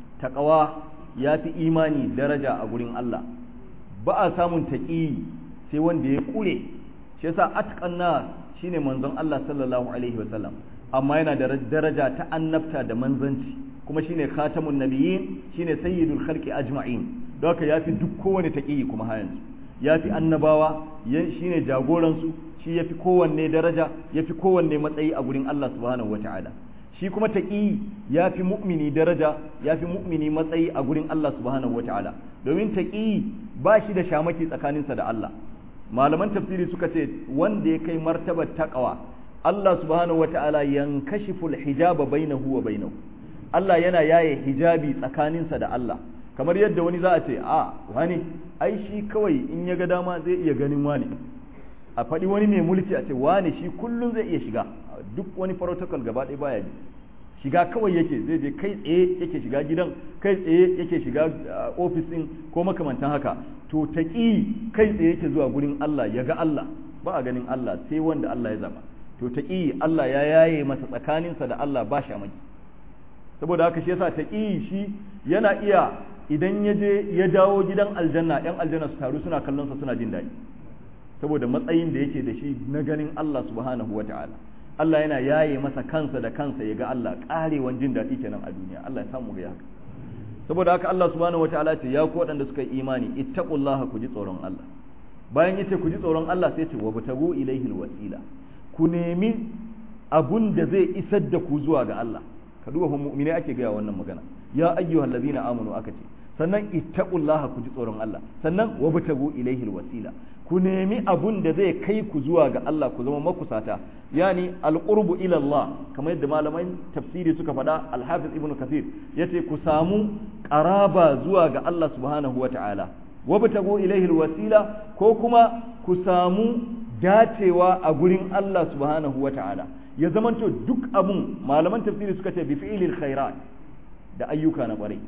takawa ya fi imani daraja a gurin Allah ba a samun taƙi sai wanda ya ƙure shi yasa atqan nas shine manzon Allah sallallahu alaihi wasallam amma yana da daraja ta annabta da manzanci kuma shine khatamun nabiyyin shine sayyidul khalqi ajma'in don haka yafi duk kowane taƙi kuma har yanzu yafi annabawa shine jagoran su shi yafi kowanne daraja yafi kowanne matsayi a gurin Allah subhanahu wataala shi kuma taƙi ya fi mu'mini daraja ya fi mu'mini matsayi a gurin Allah subhanahu wa ta'ala domin taƙi ba shi da shamaki tsakaninsa da Allah malaman tafsiri suka ce wanda ya kai martabar taƙawa Allah subhanahu wa ta'ala yankashiful hijaba bainahu wa bainahu Allah yana yaye hijabi tsakaninsa da Allah kamar yadda wani za a ce a wani ai shi kawai in ya ga dama zai iya ganin wani a faɗi wani mai mulki a ce wani shi kullum zai iya shiga duk wani protocol gaba ɗaya baya bi shiga kawai yake zai je kai tsaye yake shiga gidan kai tsaye yake shiga ofis ɗin ko makamantan haka to taƙi kai tsaye yake zuwa gurin Allah ya ga Allah ba a ganin Allah sai wanda Allah ya zaba to taƙi Allah ya yaye masa tsakaninsa da Allah ba shamaki saboda haka shi yasa taƙi shi yana iya idan ya je ya dawo gidan aljanna yan aljanna su taru suna kallon sa suna jin daɗi saboda matsayin da yake da shi na ganin Allah subhanahu wata'ala Allah yana yaye masa kansa da kansa ya ga Allah karewan jin daɗi kenan a duniya Allah ya samu ga haka saboda haka Allah subhanahu wataala ce ya ku waɗanda suka yi imani ittaqullaha ku ji tsoron Allah bayan yace ku ji tsoron Allah sai ce wa batagu ilaihi alwasila ku nemi abun da zai isar da ku zuwa ga Allah ka duba mu'mini ake gaya wannan magana ya ayyuhallazina amanu aka ce sannan ittaqullaha ku ji tsoron Allah sannan wa batagu ilaihi alwasila ku nemi abun da zai kai ku zuwa ga Allah ku zama makusata yani alqurbu ila Allah kamar yadda malaman tafsiri suka faɗa al-hafiz ibnu kathir yace ku samu qaraba zuwa ga Allah subhanahu wata'ala wabtagu ilayhi alwasila ko kuma ku samu dacewa a gurin Allah subhanahu wata'ala ya zamanto duk abun malaman tafsiri suka ce bi fi'lil khairat da ayyuka na kwarai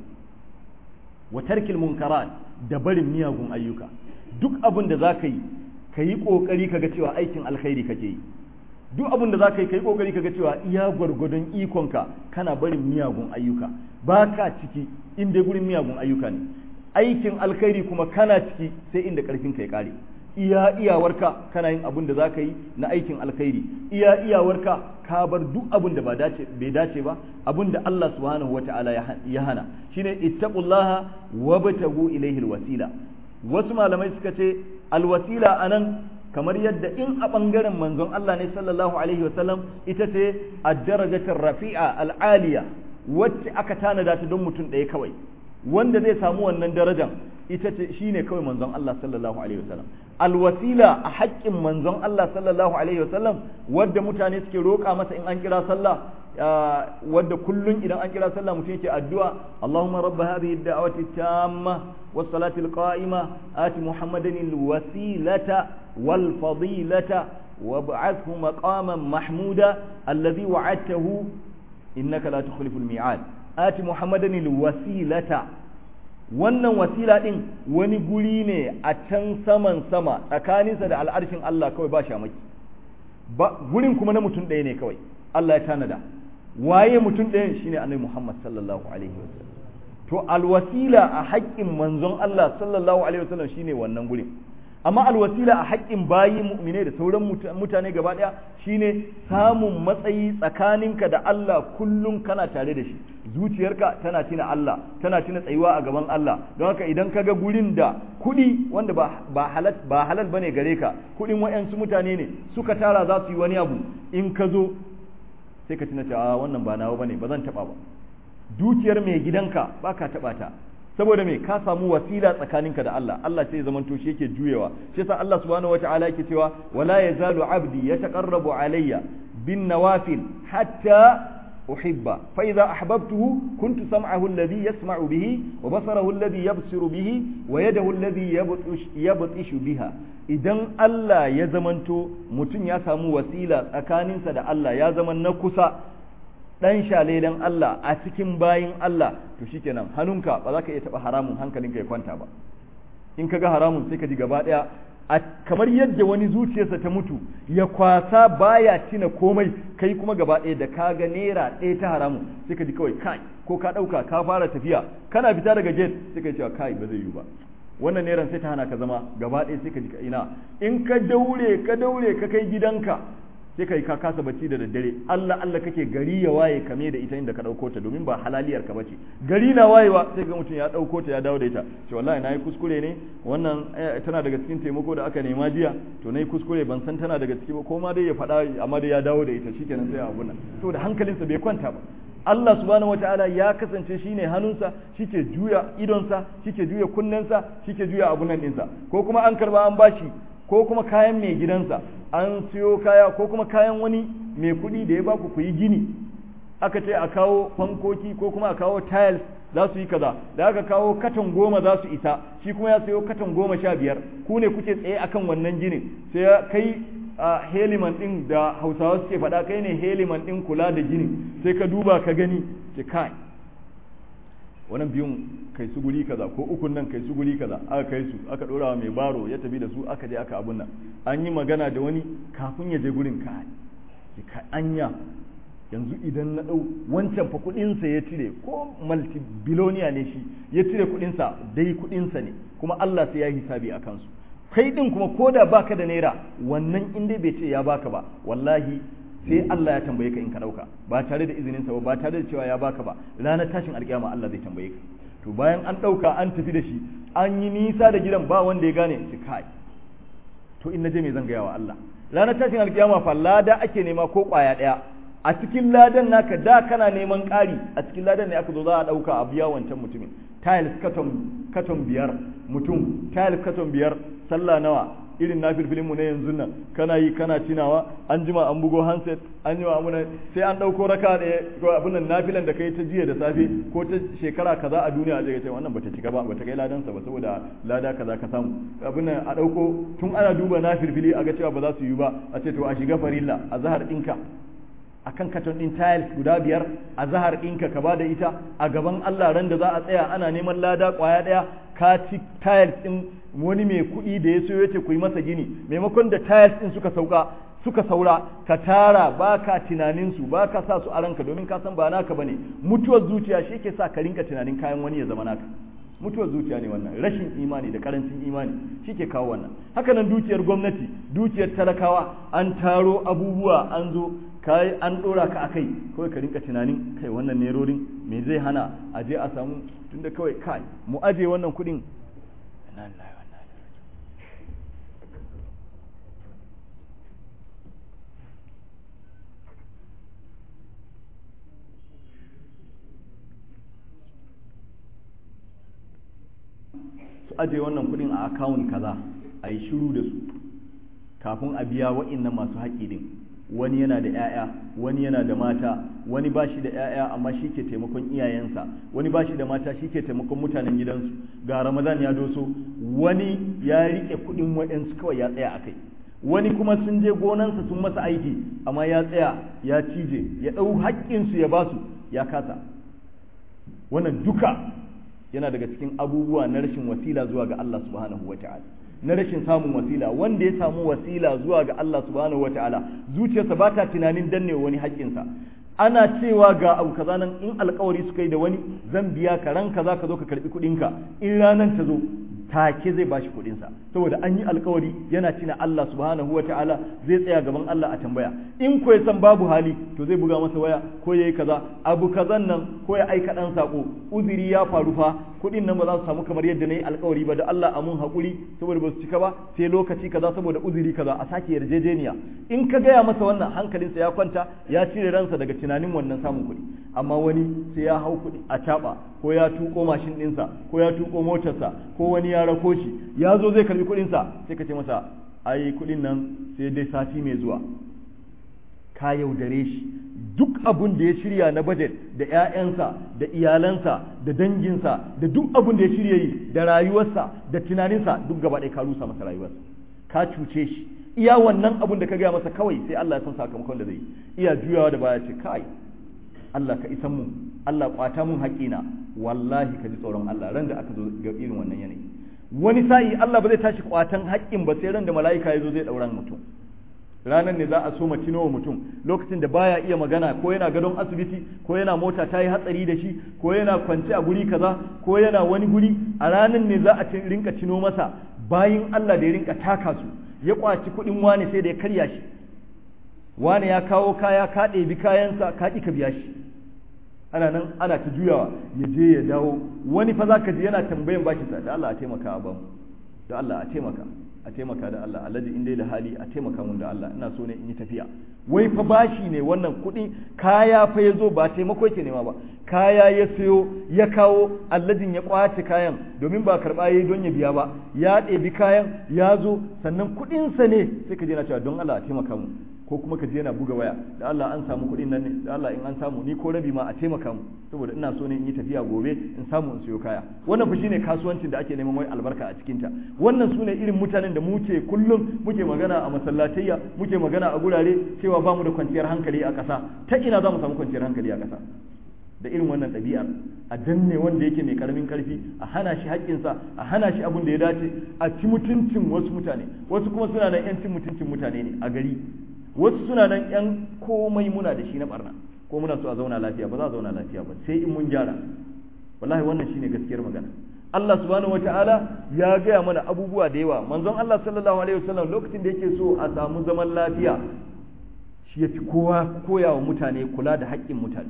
wa tarkil munkarat da barin miyagun ayyuka duk abun da zaka yi ka yi kokari kaga cewa aikin alkhairi kake yi duk abin da za ka yi ka yi kokari kaga cewa iya gwargwadon ikonka kana barin miyagun ayyuka ba ka ciki inda gurin miyagun ayyuka ne aikin alkhairi kuma kana ciki sai inda karfin ka ya kare iya iyawarka kana yin abin da za ka yi na aikin alkhairi iya iyawarka ka bar duk abin da bai dace ba abin da Allah subhanahu wata'ala ya hana shine ittaqullaha wabtagu ilayhi alwasila wasu malamai suka ce alwasila anan kamar yadda in a ɓangaren manzon Allah ne sallallahu alaihi wasallam ita ce a darajatin rafi'a al'aliya wacce aka tanada ta don mutum ɗaya kawai wanda zai samu wannan darajan ita ce shine kawai manzon Allah sallallahu alaihi wasallam alwasila a haƙƙin manzon Allah sallallahu alaihi wasallam wadda mutane suke roƙa masa in an kira sallah wadda kullun idan an kira sallah mutum yake addu'a Allahumma rabb hadhihi ad-da'wati tamma was-salati al-qa'ima ati Muhammadan al-wasilata wal-fadilata wab'athhu maqaman mahmuda alladhi wa'adtahu innaka la tukhlifu al-mi'ad ati Muhammadan al-wasilata wannan wasila din wani guri ne a can saman sama tsakaninsa da al'arshin Allah kawai ba shamaki ba gurin kuma na mutum ɗaya ne kawai Allah ya tanada waye mutum ɗayan shine annabi Muhammad sallallahu alaihi wasallam to alwasila a haƙƙin manzon Allah sallallahu alaihi wasallam shine wannan gurin amma alwasila a haƙƙin bayi mu'mine da sauran mutane gaba ɗaya shine samun matsayi tsakaninka da Allah kullum kana tare da shi zuciyarka tana tina Allah tana tina tsayuwa a gaban Allah don haka idan ka ga gurin da kuɗi wanda ba ba halal ba halal bane gare ka kuɗin wayansu mutane ne suka tara za su yi wani abu in ka zo sai ka tuna cewa wannan ba nawa bane ba zan taba ba dukiyar mai gidanka baka taba ta saboda me ka samu wasila tsakaninka da Allah Allah sai ya zaman to shi yake juyewa shi yasa Allah subhanahu wataala yake cewa wala yazalu abdi yataqarrabu alayya bin nawafil hatta uhibba fa idza ahbabtuhu kuntu sam'ahu alladhi yasma'u bihi wa basarahu alladhi yabsiru bihi wa yadahu alladhi yabtishu biha idan Allah ya zamanto mutum ya samu wasila tsakaninsa da Allah ya zama na kusa dan shalelen Allah a cikin bayin Allah to shikenan hannunka ba za ka iya taba haramun hankalinka ya kwanta ba in ka ga haramun sai ka ji gaba daya kamar yadda wani zuciyarsa ta mutu ya kwasa baya tina komai kai kuma gaba ɗaya da ka ga naira ɗaya ta haramun sai ka ji kawai kai ko ka ɗauka ka fara tafiya kana fita daga gate sai ka ji cewa kai ba zai yi ba wannan neran sai ta hana ka zama gaba ɗaya sai ka ji ina in ka daure ka daure ka kai gidanka sai ka yi ka kasa bacci da daddare Allah Allah kake gari ya waye kame da ita inda ka dauko ta domin ba halaliyar ka bace gari na wayewa sai ga mutum ya dauko ta ya dawo da ita ce wallahi nayi kuskure ne wannan tana daga cikin taimako da aka nema jiya to nayi kuskure ban san tana daga ciki ba ko ma dai ya faɗa amma dai ya dawo da ita shikenan sai abu nan to da hankalinsa bai kwanta ba Allah subhanahu wataala ya kasance shine hannunsa shike juya idonsa shike juya kunnensa shike juya abun nan ɗinsa ko kuma an karba an bashi ko kuma kayan mai gidansa an siyo kaya ko kuma kayan wani mai kuɗi da ya baku ku yi gini aka ce a kawo fankoki ko kuma a kawo tiles za su yi kaza da aka kawo katon goma za su isa shi kuma ya sayo katon goma sha biyar ku ne kuke tsaye akan wannan ginin sai kai a heliman din da hausawa suke faɗa kai ne heliman din kula da ginin sai ka duba ka gani ce kai wannan biyun kai su guri kaza ko ukun nan kai su guri kaza aka kai su aka dora wa mai baro ya tafi da su aka je aka abun nan an yi magana da wani kafin ya je gurin ka ka anya yanzu idan na dau wancan fa kudin sa ya cire ko multi biloniya ne shi ya cire kudin sa dai kudin sa ne kuma Allah sai ya hisabi a kansu kai din kuma koda baka da naira wannan in dai bai ce ya baka ba wallahi sai Allah ya tambaye ka in ka dauka ba tare da izinin sa ba ba tare da cewa ya baka ba ranar tashin alkiyama Allah zai tambaye ka to bayan an dauka an tafi da shi an yi nisa da gidan ba wanda ya gane shi kai to in naje me zan gaya wa Allah ranar tashin alkiyama fa lada ake nema ko kwaya daya a cikin ladan naka da kana neman ƙari a cikin ladan ne aka zo za a dauka a biya wancan mutumin tiles katon katon biyar mutum tiles katon biyar sallah nawa irin na filfilin mu na yanzu nan kana yi kana tunawa an jima an bugo handset an jima amuna sai an dauko raka da ko abin nan nafilan da kai ta jiya da safe ko ta shekara kaza a duniya a ce wannan bata cika ba bata kai ladan sa ba saboda lada kaza ka samu abin nan a dauko tun ana duba na filfili a ga cewa ba za su yi ba a ce to a shiga farilla a zahar dinka akan katon din tiles guda biyar a zahar ɗinka ka bada ita a gaban Allah ran da za a tsaya ana neman lada kwaya ɗaya ka ci tiles ɗin wani mai kuɗi da ya so ya ce ku yi masa gini maimakon da tiles ɗin suka sauka suka saura ka tara ba ka tunaninsu ba ka sa su a ranka domin ka san ba naka ba ne mutuwar zuciya shi ke sa ka rinka tunanin kayan wani ya zama naka mutuwar zuciya ne wannan rashin imani da karancin imani shi ke kawo wannan haka nan dukiyar gwamnati dukiyar talakawa an taro abubuwa an zo kai an dora ka akai kawai ka rinka tunanin kai wannan nerorin me zai hana a je a samu tunda kawai kai mu aje wannan kudin su aje wannan kudin a akawun kaza a yi shiru da su kafin a biya wa'innan masu haƙƙi din wani yana da 'ya'ya wani yana da mata wani ba shi da 'ya'ya amma shi ke taimakon iyayensa wani ba shi da mata shi ke taimakon mutanen gidansu ga ramadan ya doso wani ya riƙe kuɗin waɗansu kawai ya tsaya a kai wani kuma sun je gonansa sun masa aiki amma ya tsaya ya cije ya ɗau haƙƙinsu ya basu ya kasa wannan duka yana daga cikin abubuwa na rashin wasila zuwa ga Allah subhanahu wa ta'ala na rashin samun wasila wanda ya samu wasila zuwa ga Allah subhanahu wa ta'ala zuciyarsa ba ta tunanin danne wani haƙƙinsa ana cewa ga abu kaza nan in alkawari suka yi da wani zan biya ka ran kaza ka zo ka karbi kuɗinka in ranan ta zo take zai bashi kuɗinsa saboda an yi alkawari yana tina Allah subhanahu wata'ala zai tsaya gaban Allah a tambaya in ko ya san babu hali to zai buga masa waya ko yayi kaza abu kazan nan ko ya aika dan sako uzuri ya faru fa kuɗin nan ba za su samu kamar yadda na yi alkawari ba da Allah a mun haƙuri saboda ba su cika ba sai lokaci kaza saboda uzuri kaza a sake yarjejeniya in ka gaya masa wannan hankalinsa ya kwanta ya cire ransa daga tunanin wannan samun kuɗi amma wani sai ya hau kuɗi a caɓa ko ya tuko mashin ɗinsa ko ya tuko motarsa ko wani ya rako shi ya zo zai karbi kuɗinsa sai ka ce masa ai kuɗin nan sai dai sati mai zuwa ka yaudare shi duk abun da ya shirya na budget da 'ya'yansa da iyalansa da danginsa da duk abun da ya shirya yi da rayuwarsa da tunaninsa duk gaba ɗaya ka rusa masa rayuwarsa ka cuce shi iya wannan abun da ka gaya masa kawai sai Allah ya san sakamakon da zai iya juyawa da baya ce kai Allah ka isan mu Allah kwata mun haƙina wallahi ka ji tsoron Allah ran da aka zo ga irin wannan yanayi wani sa'i Allah ba zai tashi kwatan haƙƙin ba sai ran da mala'ika ya zo zai ɗauran mutum ranar ne za a so wa mutum lokacin da baya iya magana ko yana gadon asibiti ko yana mota ta yi hatsari da shi ko yana kwance a guri kaza ko yana wani guri a ranar ne za a rinka cino masa bayin Allah da ya rinka taka su ya kwaci kuɗin wani sai da ya karya shi wani ya kawo kaya ka ɗebi kayansa ka ƙi ka biya shi ana nan ana ta juyawa ya je ya dawo wani fa zaka ji yana tambayan bashi sa da Allah a taimaka ba mu da Allah a taimaka a taimaka da Allah alhaji in dai da hali a taimaka mun da Allah ina so ne in yi tafiya wai fa bashi ne wannan kuɗi kaya fa ya zo ba taimako yake nema ba kaya ya sayo ya kawo alladin ya kwace kayan domin ba karɓa yayi don ya biya ba ya ɗebi kayan ya zo sannan kuɗinsa ne sai ka je na cewa don Allah a taimaka mu ko kuma ka je yana buga waya da Allah an samu kuɗin nan ne da Allah in an samu ni ko rabi ma a taimaka mu saboda ina so ne in yi tafiya gobe in samu in siyo kaya wannan fa shine kasuwancin da ake neman wai albarka a cikin ta wannan sune irin mutanen da muke kullum muke magana a masallatayya muke magana a gurare cewa ba mu da kwanciyar hankali a ƙasa ta ina za mu samu kwanciyar hankali a ƙasa da irin wannan ɗabi'ar a danne wanda yake mai karamin karfi a hana shi haƙƙinsa a hana shi abin da ya dace a ci mutuncin wasu mutane wasu kuma suna nan 'yan cin mutuncin mutane ne a gari wasu suna nan yan komai muna da shi na barna ko muna so a zauna lafiya ba za a zauna lafiya ba sai in mun gyara wallahi wannan shine gaskiyar magana Allah subhanahu wataala ya gaya mana abubuwa da yawa manzon Allah sallallahu alaihi wasallam lokacin da yake so a samu zaman lafiya shi ya fi kowa koya wa mutane kula da haƙƙin mutane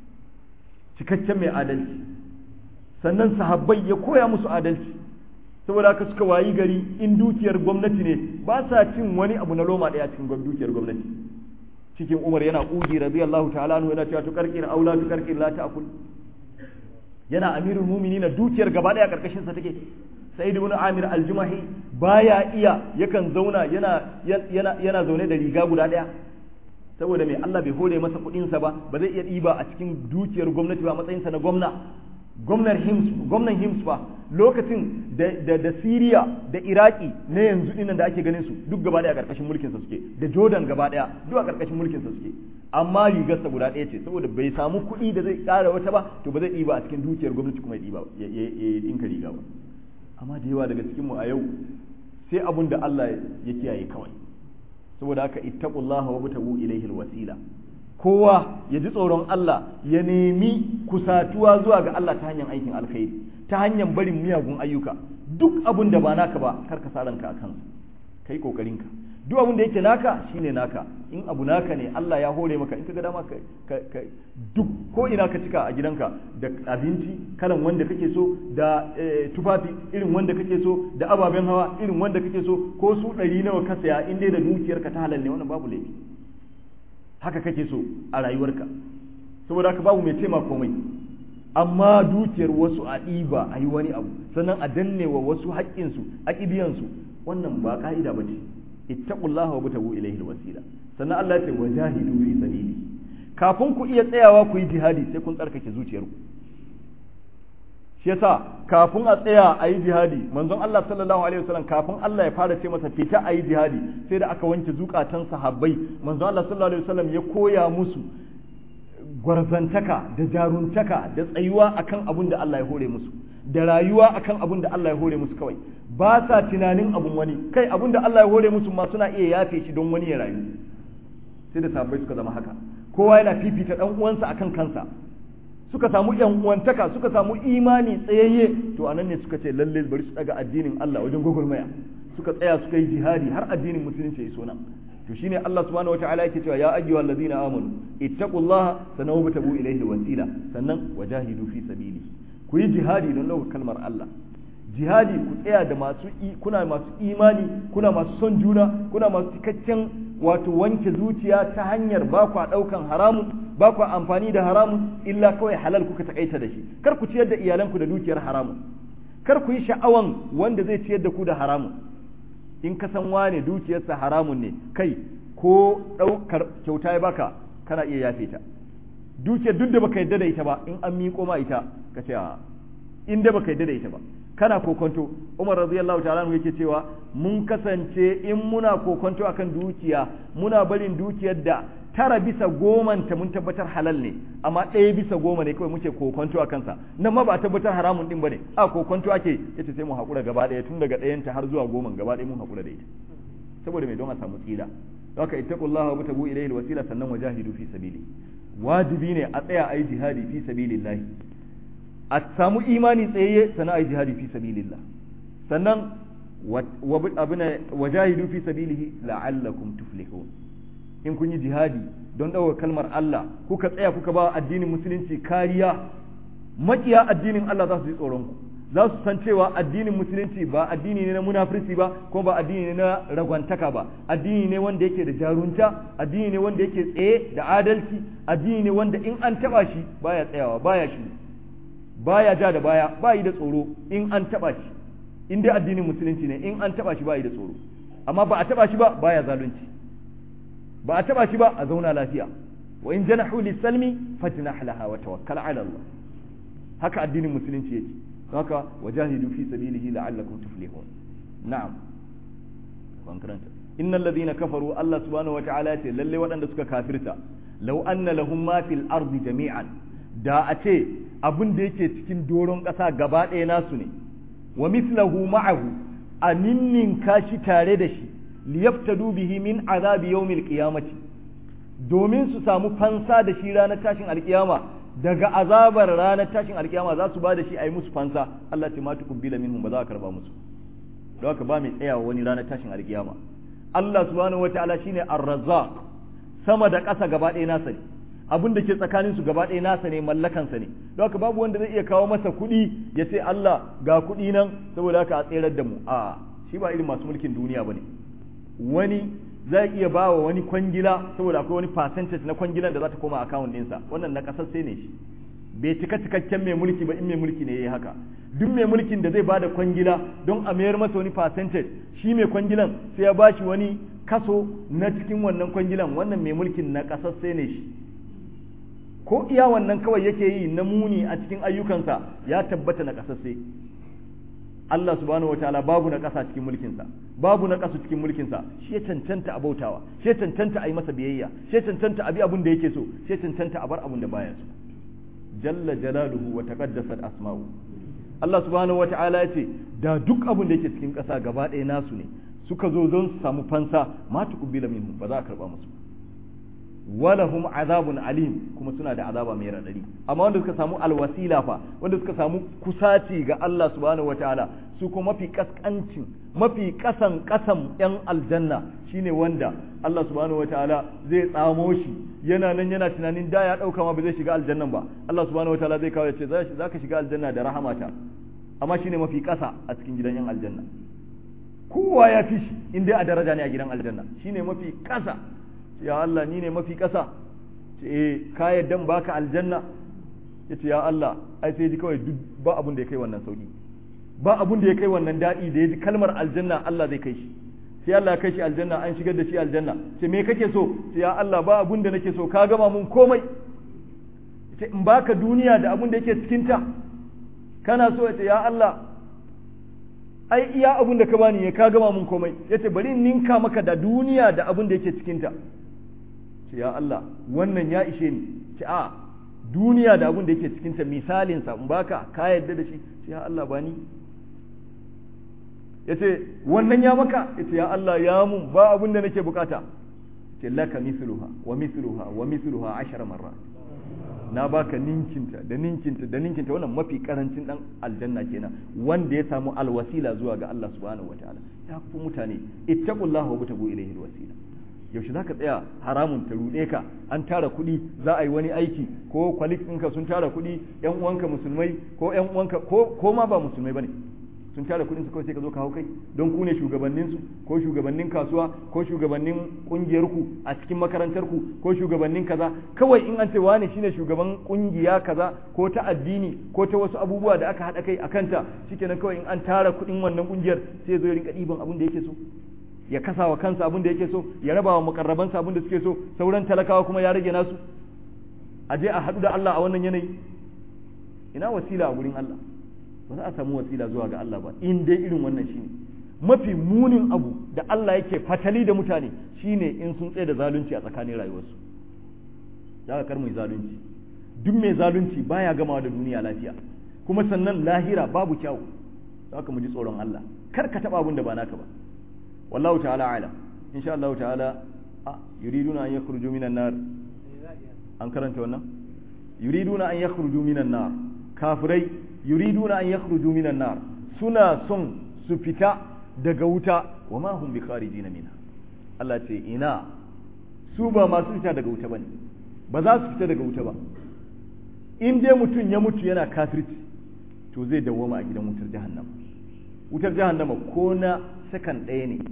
cikakken mai adalci sannan sahabbai ya koya musu adalci saboda haka suka wayi gari in dukiyar gwamnati ne ba sa cin wani abu na loma ɗaya cikin dukiyar gwamnati cikin umar yana ƙugi radiyallahu ta'ala anhu yana cewa tukarkin aula tukarkin la ta'kul yana amirul mu'minin dukiyar gaba ɗaya karkashin sa take sa'id ibn amir al-jumahi baya iya yakan zauna yana yana yana zaune da riga guda ɗaya saboda mai Allah bai hore masa kuɗin sa ba ba zai iya ɗiba a cikin dukiyar gwamnati ba matsayin sa na gwamna gwamnan hims gwamnan hims ba lokacin da da, da Syria da Iraki na yanzu dinnan da ake ganin su duk gaba daya a karkashin mulkin sa suke da Jordan gaba daya duk a karkashin mulkin sa suke amma rigarsa guda ɗaya ce saboda bai samu kuɗi da zai ƙara wata ba to ba zai ɗiba a cikin dukiyar gwamnati kuma ya ɗiba ya ɗinka riga ba amma da yawa daga cikinmu a yau sai abun da Allah ya kiyaye kawai saboda haka ittaqullaha wa butabu ilayhi alwasila kowa ya ji tsoron Allah ya nemi kusatuwa zuwa ga Allah ta hanyar aikin alkhairi ta hanyar barin miyagun ayyuka duk abun da ba naka ba kar ka sa ranka akan kai kokarinka duk abin da yake naka shine naka in abu naka ne Allah ya hore maka in ka ga dama ka duk ko ina ka cika a gidanka da abinci kalan wanda kake so da tufafi irin wanda kake so da ababen hawa irin wanda kake so ko su ɗari nawa ka saya in dai da dukiyarka ta halal ne wannan babu laifi haka kake so a rayuwarka saboda haka babu mai tema komai amma dukiyar wasu a ɗiba a yi wani abu sannan a danne wa wasu haƙƙinsu a ƙibiyansu wannan ba ƙa'ida ba ce ittaqullaha wa butagu ilayhi alwasila sannan Allah ya ce wajahidu fi sabili kafin ku iya tsayawa ku yi jihadi sai kun tsarkake zuciyarku shi yasa kafin a tsaya a yi jihadi manzon Allah sallallahu alaihi wasallam kafin Allah ya fara ce masa fita a yi jihadi sai da aka wanke zukatan sahabbai manzon Allah sallallahu alaihi wasallam ya koya musu gwarzantaka da jaruntaka da tsayuwa akan abin da Allah ya hore musu da rayuwa akan abin da Allah ya hore musu kawai ba sa tunanin abun wani kai abin da Allah ya hore musu ma suna iya yafe shi don wani ya rayu sai da sahabbai suka zama haka kowa yana fifita dan uwansa akan kansa suka samu yan uwantaka suka samu imani tsayayye to anan ne suka ce lalle bari su daga addinin Allah wajen gwagwarmaya suka tsaya suka yi jihadi har addinin musulunci ya iso nan to shine Allah subhanahu wataala yake cewa ya ayyuhal ladina amanu ittaqullaha sanaw batabu ilayhi wasila sannan wajahidu fi sabili ku yi jihadi don ɗaukar kalmar Allah jihadi ku tsaya da masu kuna masu imani kuna masu son juna kuna masu cikakken wato wanke zuciya ta hanyar ba ku ɗaukan haramun ba ku amfani da haramun illa kawai halal kuka takaita da shi kar ku ciyar da iyalanku da dukiyar haramun kar ku yi sha'awan wanda zai ciyar da ku da haramun in ka san wane dukiyarsa haramun ne kai ko ɗaukar kyauta ya baka kana iya yafe ta dukiyar duk da baka yadda da ita ba in an miƙo ma ita ka ce a in da baka yadda da ita ba kana kokonto Umar radiyallahu ta'ala anhu yake cewa mun kasance in muna kokonto akan dukiya muna barin dukiyar da tara bisa goman ta mun tabbatar halal ne amma ɗaya bisa goma ne kawai muke kokonto akan sa nan ma ba a tabbatar haramun din bane a kokonto ake yace sai mu hakura gaba ɗaya tun daga ɗayan ta har zuwa goman gaba ɗaya mun hakura da ita saboda mai don a samu tsira haka ittaqullaha wa tabu ilayhi alwasila sannan wajahidu fi sabili wajibi ne a tsaya ayi jihadi fi sabilillahi a samu imani tsayayye sannan ayi jihadi fi sabilillah sannan abuna wajahidu fi sabilihi la'allakum tuflihun in kun yi jihadi don ɗaukar kalmar Allah kuka tsaya kuka ba addinin musulunci kariya makiya addinin Allah za su ji tsoron ku za su san cewa addinin musulunci ba addini ne na munafirci ba ko ba addini ne na ragwantaka ba addini ne wanda yake da jarunta addini ne wanda yake tsaye da adalci addini ne wanda in an taba shi baya tsayawa baya shi baya ja da baya bayi da tsoro in an taba shi in dai addinin musulunci ne in an taba shi bayi da tsoro amma ba a taba shi ba baya zalunci ba a taba shi ba a zauna lafiya wa in janahu lisalmi fajnah laha wa tawakkal ala Allah haka addinin musulunci yake haka wajahidu fi sabilihi la'allakum tuflihun na'am ban karanta innal ladhina kafaru Allah subhanahu wa ta'ala ya ce lalle waɗanda suka kafirta law anna lahum ma fil ardi jami'an da a ce abin da yake cikin doron ƙasa gaba ɗaya nasu ne wa mislahu ma'ahu a ninnin kashi tare da shi liyaftadu bihi min azabi yawmil qiyamati domin su samu fansa da shi ranar tashin alkiyama daga azabar ranar tashin alkiyama za su ba da shi a yi musu fansa Allah ce ma tukubbila minhum ba za a karba musu don haka ba mai tsayawa wani ranar tashin alkiyama Allah subhanahu wataala shine ar-razzaq sama da ƙasa gaba ɗaya nasa ne abin da ke tsakanin su gaba ɗaya nasa ne mallakansa ne don haka babu wanda zai iya kawo masa kuɗi ya ce Allah ga kuɗi nan saboda haka a tserar da mu a shi ba irin masu mulkin duniya bane wani zai iya ba wa wani kwangila saboda akwai wani percentage na kwangilan da za ta koma account ɗinsa wannan na ƙasar sai ne shi bai cika cikakken mai mulki ba in mai mulki ne yayi haka duk mai mulkin da zai ba da kwangila don a mayar masa wani percentage shi mai kwangilan sai ya bashi wani kaso na cikin wannan kwangilan wannan mai mulkin na ƙasar sai ne shi ko iya wannan kawai yake yi na muni a cikin ayyukansa ya tabbata na ƙasar sai Allah subhanahu wataala babu na ƙasa cikin mulkinsa babu na ƙasa cikin mulkinsa shi ya cancanta a bautawa shi ya cancanta a yi masa biyayya shi ya cancanta a bi abin da yake so shi ya cancanta a bar abin da baya so jalla jalaluhu wa taqaddasat asma'u Allah subhanahu wataala ya ce da duk abin da yake cikin ƙasa gaba ɗaya nasu ne suka zo don su samu fansa ma tuqbila minhum ba za a karba musu walahum azabun alim kuma suna da azaba mai radadi amma wanda suka samu alwasila fa wanda suka samu kusaci ga Allah subhanahu wataala su kuma mafi kaskancin mafi kasan kasan yan aljanna shine wanda Allah subhanahu wataala zai tsamo shi yana nan yana tunanin da ya dauka ma ba zai shiga aljannan ba Allah subhanahu wataala zai kawo ya ce za ka shiga aljanna da rahamata amma shine mafi kasa a cikin gidan yan aljanna kowa ya fi shi in dai a daraja ne a gidan aljanna shine mafi kasa ya Allah ni ne mafi ƙasa ce eh ka yadda baka aljanna ya ce ya Allah ai sai ji kawai duk ba abun da ya kai wannan sauki ba abun da ya kai wannan daɗi da ya ji kalmar aljanna Allah zai kai shi sai Allah ya kai shi aljanna an shigar da shi aljanna ce me kake so sai ya Allah ba abun da nake so ka gama mun komai ce in baka duniya da abun da yake cikin ta kana so ya ce ya Allah ai iya abun da ka bani ya ka gama mun komai yace bari in ninka maka da duniya da abun da yake cikin ta ce ya Allah wannan ya ishe ni ce a duniya da abun da yake cikin ta misalin sa in baka ka yadda da shi ce ya Allah bani yace wannan ya maka yace ya Allah ya mun ba abun da nake bukata ce laka mithluha wa mithluha wa mithluha ashara marrat na baka ninkinta da ninkinta da ninkinta wannan mafi karancin dan aljanna kenan wanda ya samu alwasila zuwa ga Allah subhanahu wataala ya fi mutane ittaqullaha wa butagu ilayhi alwasila yaushe zaka tsaya haramun ta rude ka an tara kuɗi za a yi wani aiki ko kwalik ɗinka sun tara kuɗi yan uwanka musulmai ko yan uwanka ko ko ma ba musulmai bane sun tara kuɗin su kawai sai ka zo ka hau kai don ku ne shugabannin su ko shugabannin kasuwa ko shugabannin kungiyar ku a cikin makarantar ku ko shugabannin kaza kawai in an ce wani shine shugaban kungiya kaza ko ta addini ko ta wasu abubuwa da aka haɗa kai a kanta shikenan kawai in an tara kuɗin wannan kungiyar sai zo ya rinka ɗiban abin da yake so ya kasa wa kansa abin da yake so ya raba wa makarrabansa abin da suke so sauran talakawa kuma ya rage nasu a je a haɗu da Allah a wannan yanayi ina wasila a gurin Allah ba za a samu wasila zuwa ga Allah ba in dai irin wannan shine mafi munin abu da Allah yake fatali da mutane shine in sun tsaye da zalunci a tsakanin rayuwarsu za ka kar mu zalunci duk mai zalunci baya gamawa da duniya lafiya kuma sannan lahira babu kyau za ka mu ji tsoron Allah kar ka taba abin da ba naka ba wallahu ta'ala alam insha Allah ta'ala a yuriduna an yakhruju minan nar an karanta wannan yuriduna an yakhruju minan nar kafirai yuriduna an yakhruju minan nar suna son su fita daga wuta wa ma hum bikharijina minha Allah ce ina su ba masu fita daga wuta bane ba za su fita daga wuta ba in dai mutum ya mutu yana kafirci to zai dawwama a gidan wutar jahannama wutar jahannama ko na sakan ɗaya ne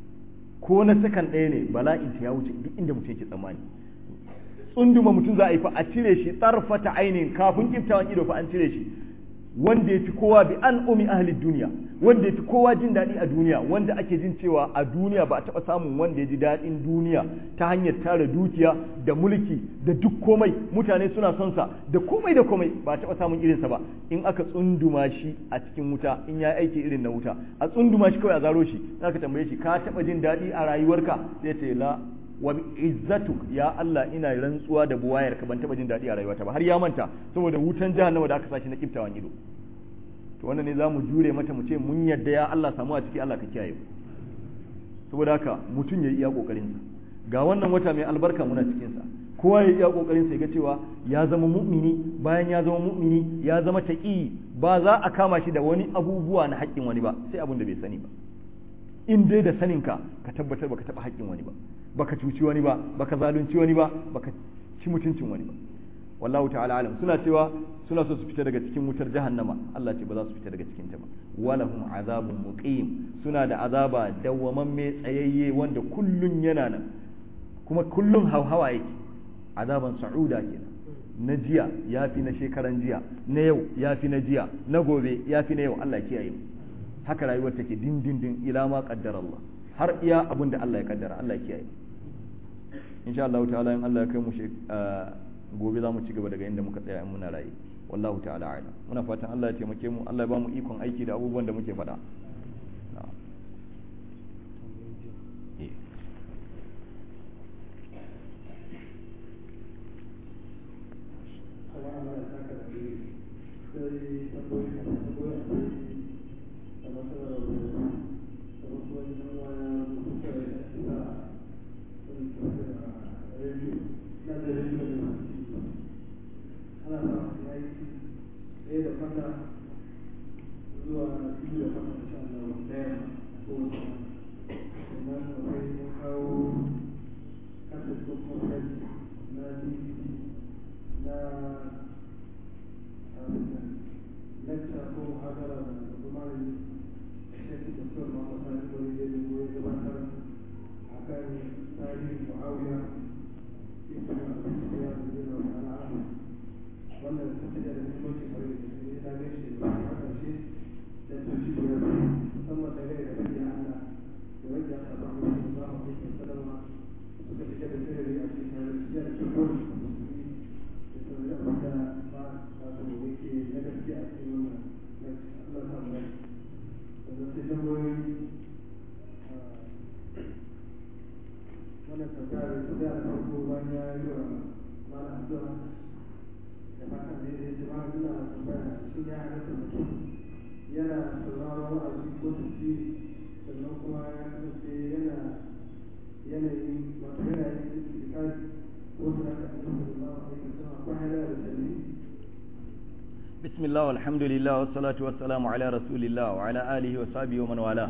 ko na sakan ɗaya ne bala'in ta ya wuce duk inda mutum yake tsammani tsunduma mutum za a yi fa a cire shi tsarfata ainihin kafin kiftawan ido fa an cire shi wanda ya fi kowa bi an umi ahli duniya wanda ya fi kowa jin daɗi a duniya wanda ake jin cewa a duniya ba a taɓa samun wanda ya ji daɗin duniya ta hanyar tara dukiya da mulki da duk komai mutane suna son sa da komai da komai ba a taɓa samun irinsa ba in aka tsunduma shi a cikin wuta in ya aiki irin na wuta a tsunduma shi kawai a zaro shi aka tambaye shi ka taɓa jin daɗi a rayuwarka sai ce la wa izzatuk ya Allah ina rantsuwa da buwayar ka ban taba jin daɗi a rayuwata ba har ya manta saboda wutan jahannama da aka sashi na kiftawan ido to wannan ne zamu jure mata mu ce mun yadda ya Allah samu a ciki Allah ka kiyaye mu saboda haka mutum ya iya kokarin sa ga wannan wata mai albarka muna cikin sa kowa ya iya kokarin sa ya ga cewa ya zama mu'mini bayan ya zama mu'mini ya zama taqi ba za a kama shi da wani abubuwa na haƙƙin wani ba sai abin da bai sani ba in dai da saninka ka tabbatar baka taɓa haƙƙin wani ba baka cuci wani ba baka zalunci wani ba baka ci mutuncin wani ba wallahu ta'ala alam suna cewa suna so su fita daga cikin wutar jahannama Allah ce ba za su fita daga cikin ta ba walahum azabun muqim suna da azaba dawwamamme tsayayye wanda kullun yana nan kuma kullun hauhawa yake azaban sa'uda kenan na jiya yafi na shekaran jiya na yau yafi na jiya na gobe yafi na yau Allah ya kiyaye mu haka rayuwar take din din din ila ma qaddara Allah har iya abin da Allah ya kaddara Allah ya kiyaye insha Allah ta'ala in Allah ya kai mu gobe za mu ci gaba daga inda muka tsaya in muna raye wallahu ta'ala a'lam muna fatan Allah ya taimake mu Allah ya ba mu ikon aiki da abubuwan da muke faɗa بسم الله والحمد لله والصلاة والسلام على رسول الله وعلى آله وصحبه ومن والاه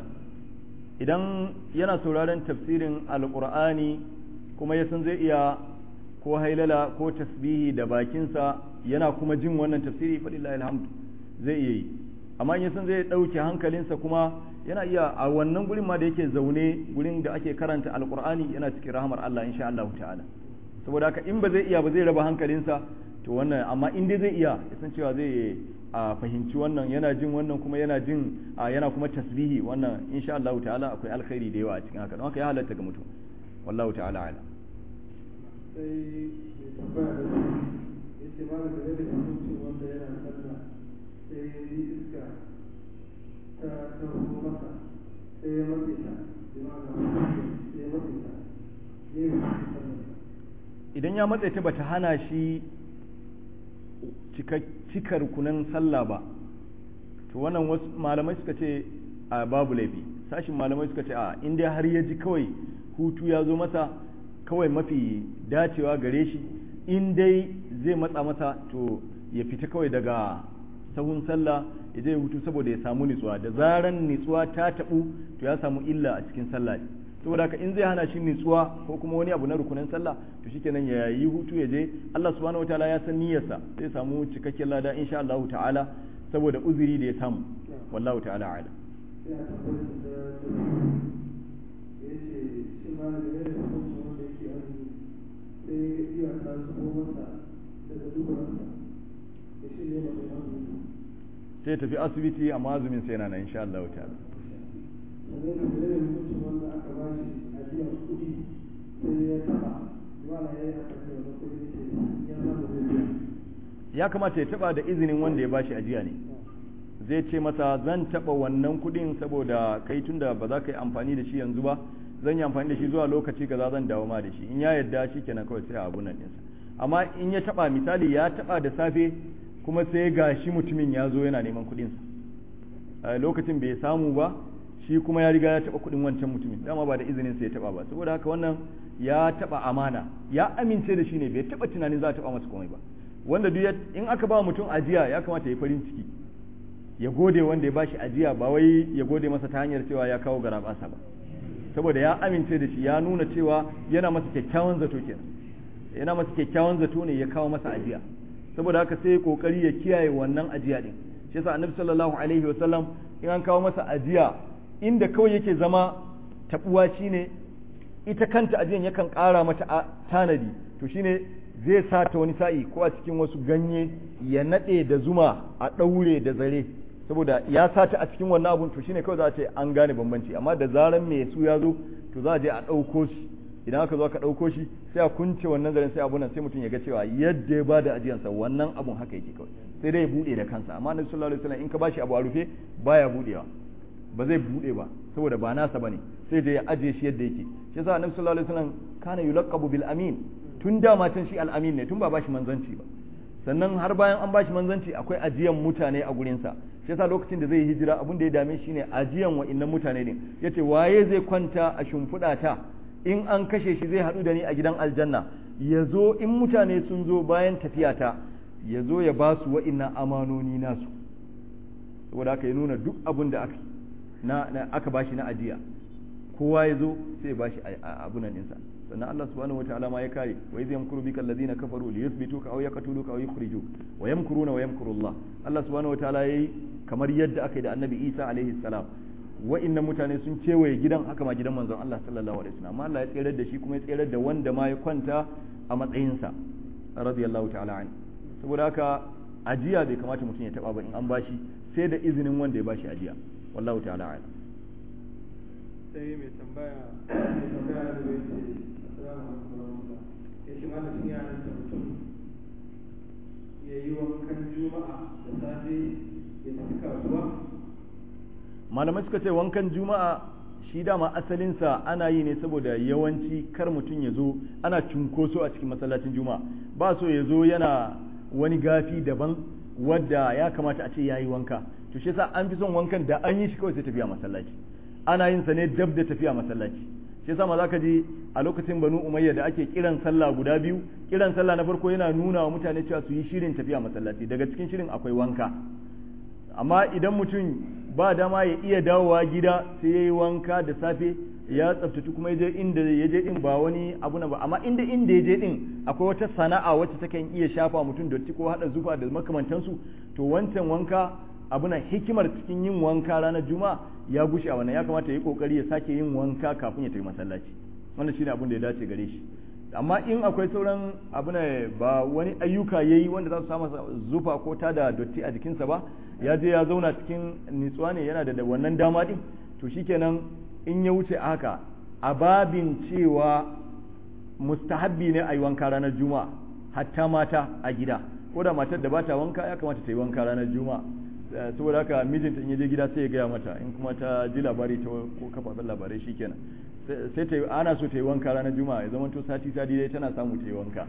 idan yana sauraron tafsirin alkur'ani kuma ya san zai iya ko hailala ko tasbihi da bakinsa yana kuma jin wannan tafsiri fadillahi alhamdu zai iya yi amma in ya san zai ɗauke hankalinsa kuma yana iya a wannan gurin ma da yake zaune gurin da ake karanta alkur'ani yana cikin rahamar Allah insha Allah ta'ala saboda haka in ba zai iya ba zai raba hankalinsa to wannan amma in dai zai iya ya san cewa zai a fahimci wannan yana jin wannan kuma yana jin yana kuma tasbihi wannan insha Allah ta'ala akwai alkhairi da yawa a cikin haka don haka ya halatta ga mutum wallahu ta'ala ala sai mai tambaya da shi ya ce ma da gare da mutum wanda yana sallah sai ya yi iska ta taho masa sai ya mace ta bi ma'ana sai ya mace ta ne mai sallah idan ya matse ta bata hana shi cika rukunan sallah ba to wannan wasu malamai suka ce a babu laifi sashin malamai suka ce a inda har ya ji kawai hutu ya zo masa kawai mafi dacewa gare shi in dai zai matsa masa to ya fita kawai daga sahun sallah ya je hutu saboda ya samu nitsuwa da zaran nitsuwa ta tabu to ya samu illa a cikin sallah saboda haka in zai hana shi nitsuwa ko kuma wani abu na rukunin sallah to shikenan ya yi hutu ya je Allah subhanahu wataala ya san niyyarsa zai samu cikakken lada insha Allah ta'ala saboda uzuri da ya samu wallahu ta'ala ala ya tabbatar da ya ce shi ma da gare da mutum wanda yake azumi sai ya iya ta zubo masa daga dubarsa ya shi ne mai azumi sai tafi asibiti amma azumin sai yana nan insha Allah ta'ala sannan da gare da mutum wanda aka ba shi ajiyar kuɗi sai ya taɓa wala ya yi aka ce wani kuɗi ce ya samu zai biya ya kamata ya taba da izinin wanda ya bashi ajiya ne zai ce masa zan taba wannan kudin saboda kai tunda ba za ka yi amfani da shi yanzu ba zan yi amfani da shi zuwa lokaci kaza zan dawo ma da shi in ya yarda shi kenan kawai sai a abu nan ɗinsa amma in ya taba misali ya taba da safe kuma sai ga shi mutumin ya zo yana neman kudinsa lokacin bai samu ba shi kuma ya riga ya taba kudin wancan mutumin dama ba da izinin sa ya taba ba saboda haka wannan ya taba amana ya amince da shi ne bai taba tunanin za a taba masa komai ba wanda duk in aka ba mutum ajiya ya kamata ya farin ciki ya gode wanda ya bashi ajiya ba wai ya gode masa ta hanyar cewa ya kawo garabasa ba saboda ya amince da shi ya nuna cewa yana masa kyakkyawan zato kenan yana masa kyakkyawan zato ne ya kawo masa ajiya saboda haka sai kokari ya kiyaye wannan ajiya din shi yasa annabi sallallahu alaihi wasallam in an kawo masa ajiya inda kawai yake zama tabuwa shine ita kanta ajiyan yakan ƙara mata tanadi to shine zai sa ta wani sa'i ko a cikin wasu ganye ya naɗe da zuma a ɗaure da zare saboda ya sa ta a cikin wannan abun to shine kawai za a ce an gane bambanci amma da zaran mai su ya zo to za a je a ɗauko shi idan aka zo aka ɗauko shi sai a kunce wannan zaren sai abunan sai mutum ya ga cewa yadda ya bada ajiyansa wannan abun haka yake kawai sai dai ya bude da kansa amma annabi sallallahu alaihi wasallam in ka bashi abu a rufe baya budewa ba zai bude ba saboda ba nasa bane sai dai ya ajiye shi yadda yake shi yasa annabi sallallahu alaihi wasallam kana yulaqabu bil amin tun dama can shi al amin ne tun ba bashi manzanci ba sannan har bayan an bashi manzanci akwai ajiyan mutane a gurinsa shi yasa lokacin da zai hijira abin da ya dame shi ne ajiyan wa'annan mutane ne yace waye zai kwanta a shimfiɗa ta in an kashe shi zai haɗu da ni a gidan aljanna ya zo in mutane sun zo bayan tafiyata ya zo ya ba su wa'innan amanoni nasu saboda haka ya nuna duk abin da aka na, na aka bashi na ajiya kowa ya zo sai ya bashi abunan ɗinsa sannan Allah subhanahu wa ta'ala ma ya kare wa idh yamkuru bika alladhina kafaru li yuthbituka aw yaqtuluka aw yukhrijuk wa yamkuruna wa yamkuru Allah Allah subhanahu wa ta'ala yayi kamar yadda aka yi da Annabi Isa alaihi salam wa'innan mutane sun kewaye gidan haka ma gidan manzon Allah sallallahu alaihi wasallam amma Allah ya tsere da shi kuma ya tsere da wanda ma ya kwanta a matsayinsa radiyallahu ta'ala an saboda haka ajiya bai kamata mutum ya taba ba in an bashi sai da izinin wanda ya bashi ajiya wallahu ta'ala a'lam sai mai tambaya mai tambaya da bai ce assalamu alaikum warahmatullah ya ce malam sun yana da mutum ya yi wankan juma'a da safe ya tafi kasuwa malamai suka ce wankan juma'a shi dama asalinsa ana yi ne saboda yawanci kar mutum ya zo ana cunkoso a cikin masallacin juma'a ba so ya zo yana wani gafi daban wadda ya kamata a ce ya yi wanka to shi yasa an fi son wankan da an yi shi kawai sai tafiya masallaci ana yin sa ne dab da tafiya masallaci shi yasa ma zaka ji a lokacin banu umayya da ake kiran sallah guda biyu kiran sallah na farko yana nuna wa mutane cewa su yi shirin tafiya masallaci daga cikin shirin akwai wanka amma idan mutum ba dama ya iya dawowa gida sai ya yi wanka da safe ya tsaftace kuma ya je inda ya je din ba wani abu na ba amma inda inda ya je din akwai wata sana'a wacce ta kan iya shafa mutum dotti ko hada zufa da makamantansu to wancan wanka abu na hikimar cikin yin wanka ranar juma'a ya gushe a wannan ya kamata ya yi kokari ya sake yin wanka kafin ya tafi masallaci wannan shine abin da ya dace gare shi amma in akwai sauran abu ne ba wani ayyuka ya yi wanda za su samu zufa ko ta da dotti a jikinsa ba ya je ya zauna cikin nitsuwa ne yana da wannan dama din to shikenan in ya wuce haka a babin cewa mustahabbi ne a yi wanka ranar juma'a hatta mata a gida ko da matar da bata wanka ya kamata ta yi wanka ranar juma'a saboda haka mijinta in ya je gida sai ya gaya mata in kuma ta ji labari ta ko kafafen labarai shikenan sai ta ana so ta yi wanka ranar juma'a ya zama to sati sati dai tana samu ta yi wanka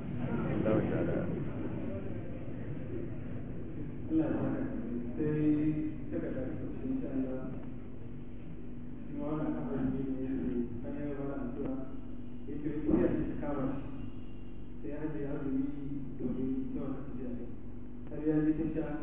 sai daga da ƙarshe insha Allah shi ma wannan abin ne ne yake an yi mana addu'a yake tafiya ce ta kama shi sai ya haje azumi domin ita wannan tafiya ne har ya ji ta sha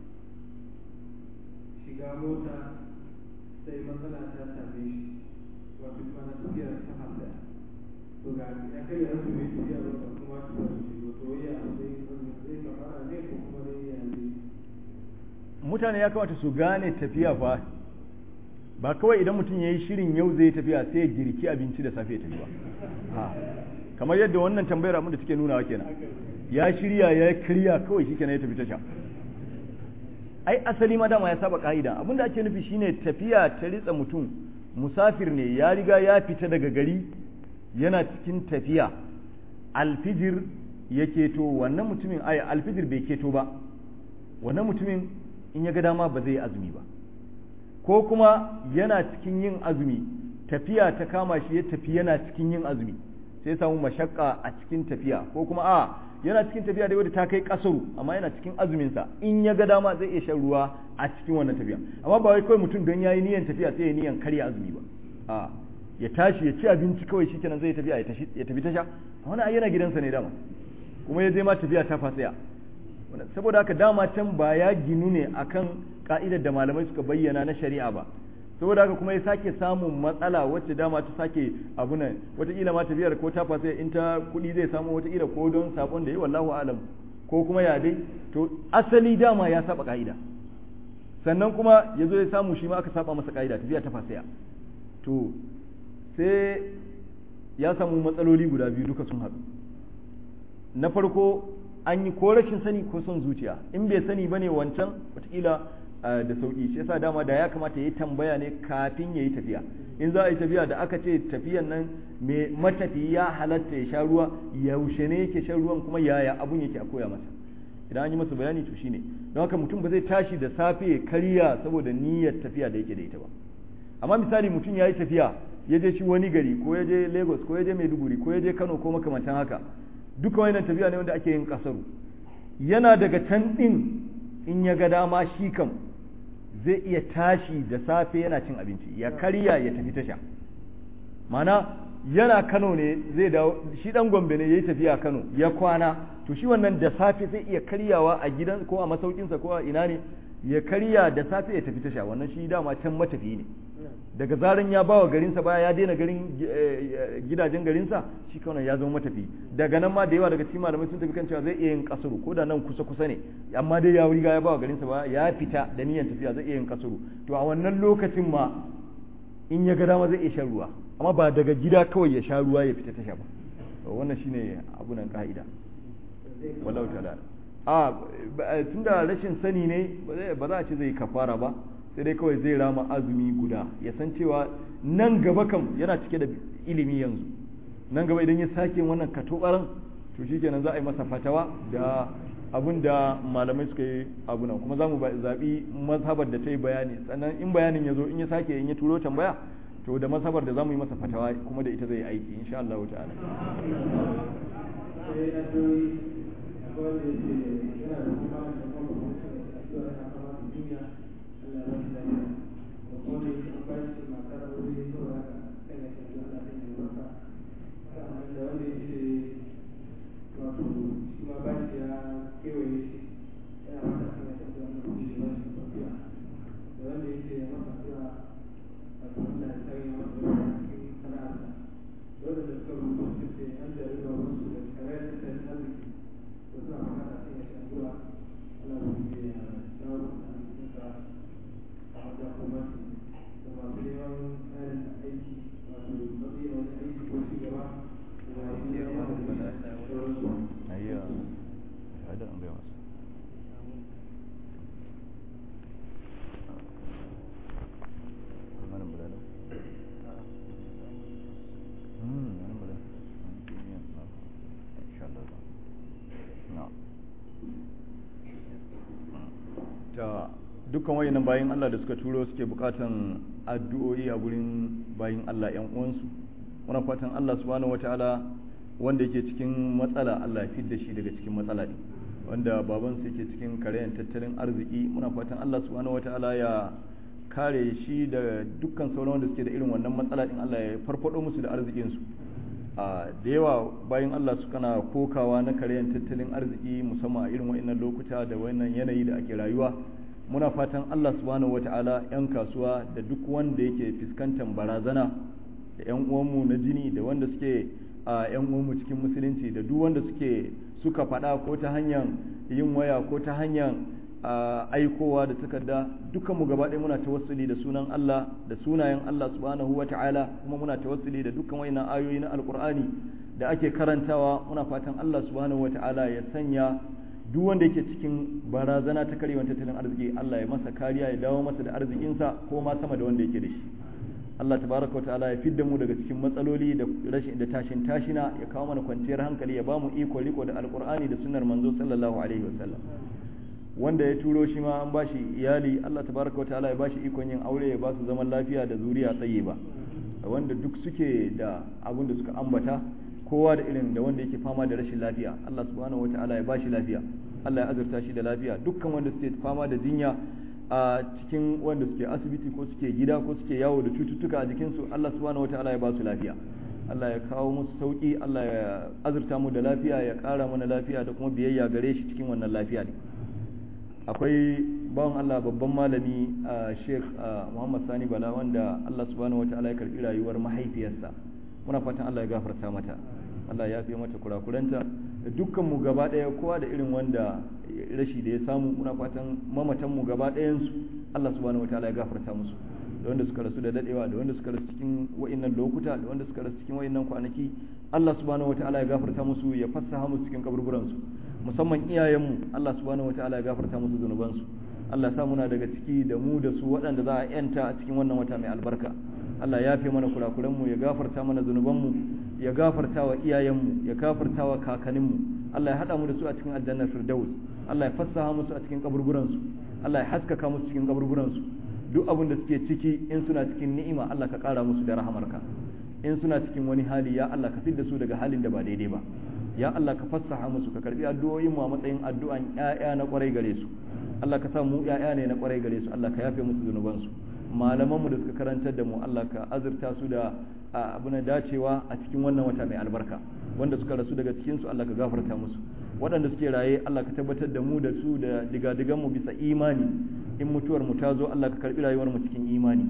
shiga mota sai matsala ta same shi wato kuma na tafiya ta hasa to ga ya kai ya azumi tafiya ba kuma tafiya ce to ya zai zai kafara ne ko kuma dai ya zai mutane ya kamata su gane tafiya fa ba kawai idan mutum ya yi shirin yau zai tafiya sai ya girki abinci da safe ya tafi ba kamar yadda wannan tambayar abin da take nunawa kenan ya shirya ya kirya kawai shi kenan ya tafi tasha ai asali ma dama ya saba ka'ida abin da ake nufi shine tafiya ta ritsa mutum musafir ne ya riga ya fita daga gari yana cikin tafiya alfijir ya keto wannan mutumin ai alfijir bai keto ba wannan mutumin in ya ga dama ba zai azumi ba ko kuma yana cikin yin azumi tafiya ta kama shi ya tafi yana cikin yin azumi sai samu mashakka a cikin tafiya ko kuma a yana cikin tafiya da wadda ta kai kasaru amma yana cikin azuminsa in ya ga dama zai iya shan ruwa a cikin wannan tafiya amma ba wai kawai mutum don yayi niyan tafiya sai ya niyan karya azumi ba a ya tashi ya ci abinci kawai shikenan zai tafiya ya tafi tasha wannan yana gidansa ne dama kuma ya je ma tafiya ta fasaya saboda haka dama can ba ya ginu ne akan ka'idar da malamai suka bayyana na shari'a ba saboda haka kuma ya sake samun matsala wacce dama ta sake abu nan wataƙila ma tafiyar ko ta fasa in ta kuɗi zai samu wataƙila ko don sabon da yi wallahu alam ko kuma ya dai to asali dama ya saba ka'ida sannan kuma ya zo ya samu shi ma aka saba masa ka'ida tafiya ta fasaya to sai ya samu matsaloli guda biyu duka sun haɗu na farko an yi ko rashin sani ko son zuciya in bai sani bane wancan watakila da sauki shi yasa dama da ya kamata ya yi tambaya ne kafin ya yi tafiya in za a yi tafiya da aka ce tafiyan nan mai matafi ya halatta ya sha ruwa yaushe ne yake shan ruwan kuma yaya abun yake a koya masa idan an yi masa bayani to shine don haka mutum ba zai tashi da safe ya karya saboda niyyar tafiya da yake da ita ba amma misali mutum ya yi tafiya ya je shi wani gari ko ya je lagos ko ya je maiduguri ko ya je kano ko makamantan haka duka wannan tafiya ne wanda ake yin kasaru yana daga can din in ya ga dama shi kam zai iya tashi da safe yana cin abinci ya karya ya tafi tasha mana yana kano ne zai dawo shi dan gombe ne ya yi tafiya kano ya kwana to shi wannan da safe zai iya karyawa a gidan ko a masaukinsa ko a ina ne ya karya da safe ya tafi tasha wannan shi dama can matafi ne daga zaran ya bawa garinsa baya ya daina garin gidajen garinsa shi kawai ya zama matafi daga nan ma da yawa daga cikin malamai sun tafi kan cewa zai iya yin kasuru ko da nan kusa kusa ne amma dai ya riga ya bawa garinsa baya ya fita da niyyar tafiya zai iya yin kasuru to a wannan lokacin ma in ya ga dama zai iya shan ruwa amma ba daga gida kawai ya sha ruwa ya fita tasha ba wannan shine abunan ka'ida wallahu ta'ala a tunda rashin sani ne ba za a ce zai kafara ba sai dai kawai zai rama azumi guda ya san cewa nan gaba kam yana cike da ilimi yanzu nan gaba idan ya sake wannan katobaran to shikenan za a yi masa fatawa da abin da malamai suka yi abu nan kuma za mu zaɓi mazhabar da ta yi bayani sannan in bayanin ya zo in ya sake in ya turo tambaya to da mazhabar da za mu yi masa fatawa kuma da ita zai yi aiki insha Allah ta'ala dukkan wayannan bayin Allah da suka turo suke bukatan addu'o'i a gurin bayin Allah ƴan uwansu muna fatan Allah subhanahu wataala wanda yake cikin matsala Allah ya fidda shi daga cikin matsala din wanda baban su yake cikin karayan tattalin arziki muna fatan Allah subhanahu wataala ya kare shi da dukkan sauran wanda suke da irin wannan matsala din Allah ya farfado musu da arzikin su a da yawa bayan Allah su kana kokawa na karayan tattalin arziki musamman a irin wa'annan lokuta da wannan yanayi da ake rayuwa muna fatan Allah subhanahu wata'ala 'yan kasuwa da duk wanda yake fuskantar barazana da 'yan uwanmu na jini da wanda suke a 'yan uwanmu cikin musulunci da duk wanda suke suka faɗa ko ta hanyar yin waya ko ta hanyar aikowa da takarda dukkan mu gaba ɗaya muna tawassuli da sunan Allah da sunayen Allah subhanahu wata'ala kuma muna tawassuli da dukkan wayannan ayoyi na alkur'ani da ake karantawa muna fatan Allah subhanahu wata'ala ya sanya duk wanda yake cikin barazana ta karewan tattalin arziki Allah ya masa kariya ya dawo masa da arzikinsa ko ma sama da wanda yake da shi Allah tabaraka ta'ala ya fidda mu daga cikin matsaloli da rashin da tashin tashina ya kawo mana kwanciyar hankali ya ba mu iko riko da alqur'ani da sunnar manzo sallallahu alaihi wasallam wanda ya turo shi ma an bashi iyali Allah tabaraka ta'ala ya bashi ikon yin aure ya ba su zaman lafiya da zuriya tsaye ba wanda duk suke da abin da suka ambata kowa da irin da wanda yake fama da rashin lafiya Allah subhanahu wataala ya bashi lafiya Allah ya azurta shi da lafiya dukkan wanda suke fama da jinya a cikin wanda suke asibiti ko suke gida ko suke yawo da cututtuka a jikinsu Allah subhanahu wataala ya ba su lafiya Allah ya kawo musu sauki Allah ya azurta mu da lafiya ya ƙara mana lafiya da kuma biyayya gare shi cikin wannan lafiya ne akwai bawan Allah babban malami a Sheikh Muhammad Sani Bala wanda Allah subhanahu wataala ya karbi rayuwar mahaifiyarsa muna fatan Allah ya gafarta mata Allah ya fi mata kurakuranta da dukkan mu gaba daya kowa da irin wanda rashi da ya samu muna fatan mamatan mu gaba ɗayan su Allah subhanahu wataala ya gafarta musu da wanda suka rasu da dadewa da wanda suka rasu cikin wa'innan lokuta da wanda suka rasu cikin wa'innan kwanaki Allah subhanahu wataala ya gafarta musu ya fassaha musu cikin kaburburan su musamman iyayenmu Allah subhanahu wataala ya gafarta musu zunuban su Allah ya sa muna daga ciki da mu da su waɗanda za a yanta a cikin wannan wata mai albarka Allah ya fi mana kurakuranmu ya gafarta mana zunubanmu ya gafarta wa iyayenmu ya gafarta wa kakanninmu Allah ya hada mu da su a cikin aljannar firdaus Allah ya fassaha musu a cikin kaburburan su Allah ya haskaka musu cikin kaburburan su duk abin da suke ciki in suna cikin ni'ima Allah ka kara musu da rahamarka in suna cikin wani hali ya Allah ka fidda su daga halin da ba daidai ba ya Allah ka fassaha musu ka karbi addu'o'in mu a matsayin addu'an ƴaƴa na kwarai gare su Allah ka sa mu ƴaƴa ne na kwarai gare su Allah ka yafe musu zunuban su malaman mu da suka karantar da mu Allah ka azurta su da abuna dacewa a cikin wannan wata mai albarka wanda suka rasu daga cikin su Allah ka gafarta musu waɗanda suke raye Allah ka tabbatar da mu da su da digadigan mu bisa imani in mutuwar mu ta zo Allah ka karbi rayuwar mu cikin imani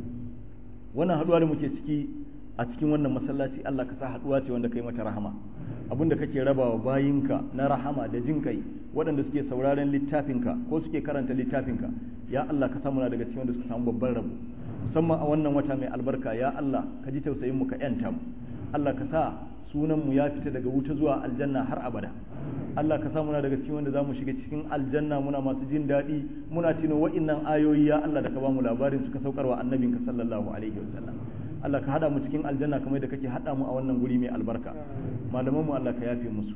wannan haduwa da muke ciki a cikin wannan masallaci Allah ka sa haduwa ce wanda kai mata rahama abinda kake rabawa bayinka na rahama da jin kai waɗanda suke sauraren littafinka ko suke karanta littafinka ya Allah ka samu na daga cikin wanda suka samu babban rabo musamman a wannan wata mai albarka ya Allah ka ji tausayin mu ka yanta mu Allah ka sa sunan mu ya fita daga wuta zuwa aljanna har abada Allah ka sa muna daga cikin wanda zamu shiga cikin aljanna muna masu jin daɗi muna tuno wa'innan ayoyi ya Allah da ka bamu labarin suka saukarwa annabinka sallallahu alaihi wasallam Allah ka hada mu cikin aljanna kamar da kake hada mu a wannan guri mai albarka malaman mu Allah ka yafe musu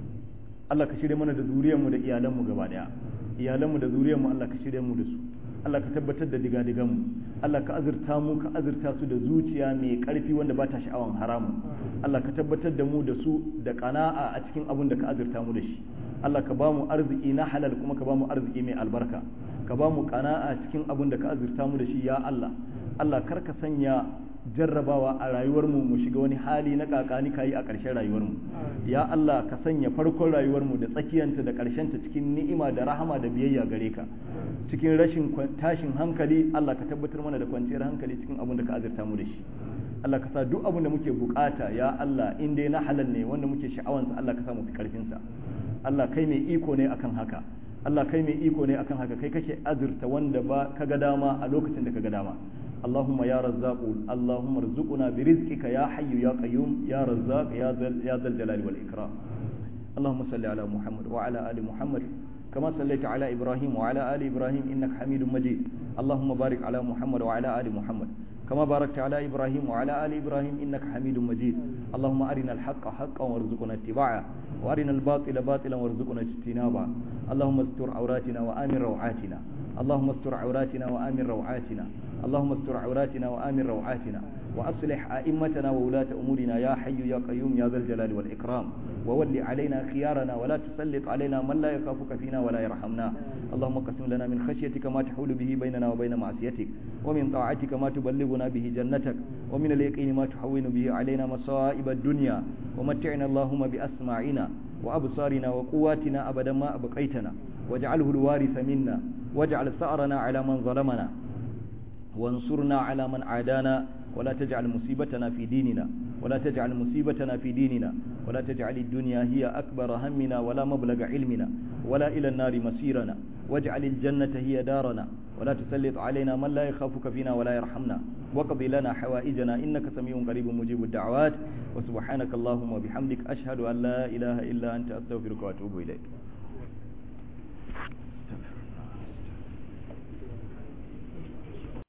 Allah ka shirye mana da zuriyar mu da iyalan mu gaba daya iyalan mu da zuriyar mu Allah ka shirye mu da su Allah ka tabbatar da digadigan mu Allah ka azurta mu ka azurta su da zuciya mai karfi wanda ba ta sha'awan haramu Allah ka tabbatar da mu da su da kana'a a cikin abin da ka azurta mu da shi Allah ka ba mu arziki na halal kuma ka ba mu arziki mai albarka ka ba mu kana'a cikin abin da ka azurta mu da shi ya Allah Allah kar ka sanya jarrabawa a rayuwarmu mu shiga wani hali na kakani kayi a ƙarshen rayuwarmu ya Allah ka sanya farkon rayuwarmu da tsakiyanta da ƙarshenta cikin ni'ima da rahama da biyayya gare ka cikin rashin tashin hankali Allah ka tabbatar mana da kwanciyar hankali cikin abin da ka azurta mu da shi Allah ka sa duk abin da muke bukata ya Allah in dai na halal ne wanda muke sha'awansa Allah ka sa mu fi karfin sa Allah kai mai iko ne akan haka Allah kai mai iko ne akan haka kai kake azurta wanda ba ka ga dama a lokacin da ka ga dama اللهم يا رزاق اللهم ارزقنا برزقك يا حي يا قيوم يا رزاق يا ذا يا ذا الجلال والإكرام اللهم صل على محمد وعلى آل محمد كما صليت على إبراهيم وعلى آل إبراهيم إنك حميد مجيد اللهم بارك على محمد وعلى آل محمد كما باركت على إبراهيم وعلى آل إبراهيم إنك حميد مجيد اللهم أرنا الحق حقا وارزقنا اتباعه وأرنا الباطل باطلا وارزقنا اجتنابه اللهم استر عوراتنا وآمن روعاتنا اللهم استر عوراتنا وآمن روعاتنا اللهم استر عوراتنا وآمن روعاتنا وأصلح أئمتنا وولاة أمورنا يا حي يا قيوم يا ذا الجلال والإكرام وول علينا خيارنا ولا تسلط علينا من لا يخافك فينا ولا يرحمنا اللهم قسم لنا من خشيتك ما تحول به بيننا وبين معصيتك ومن طاعتك ما تبلغنا به جنتك ومن اليقين ما تحول به علينا مصائب الدنيا ومتعنا اللهم بأسماعنا وأبصارنا وقواتنا أبدا ما أبقيتنا واجعله الوارث منا واجعل ثأرنا على من ظلمنا وانصرنا على من عادانا ولا تجعل مصيبتنا في ديننا ولا تجعل مصيبتنا في ديننا ولا تجعل الدنيا هي أكبر همنا ولا مبلغ علمنا ولا إلى النار مسيرنا واجعل الجنة هي دارنا ولا تسلط علينا من لا يخافك فينا ولا يرحمنا وقضي لنا حوائجنا إنك سميع قريب مجيب الدعوات وسبحانك اللهم وبحمدك أشهد أن لا إله إلا أنت أستغفرك وأتوب إليك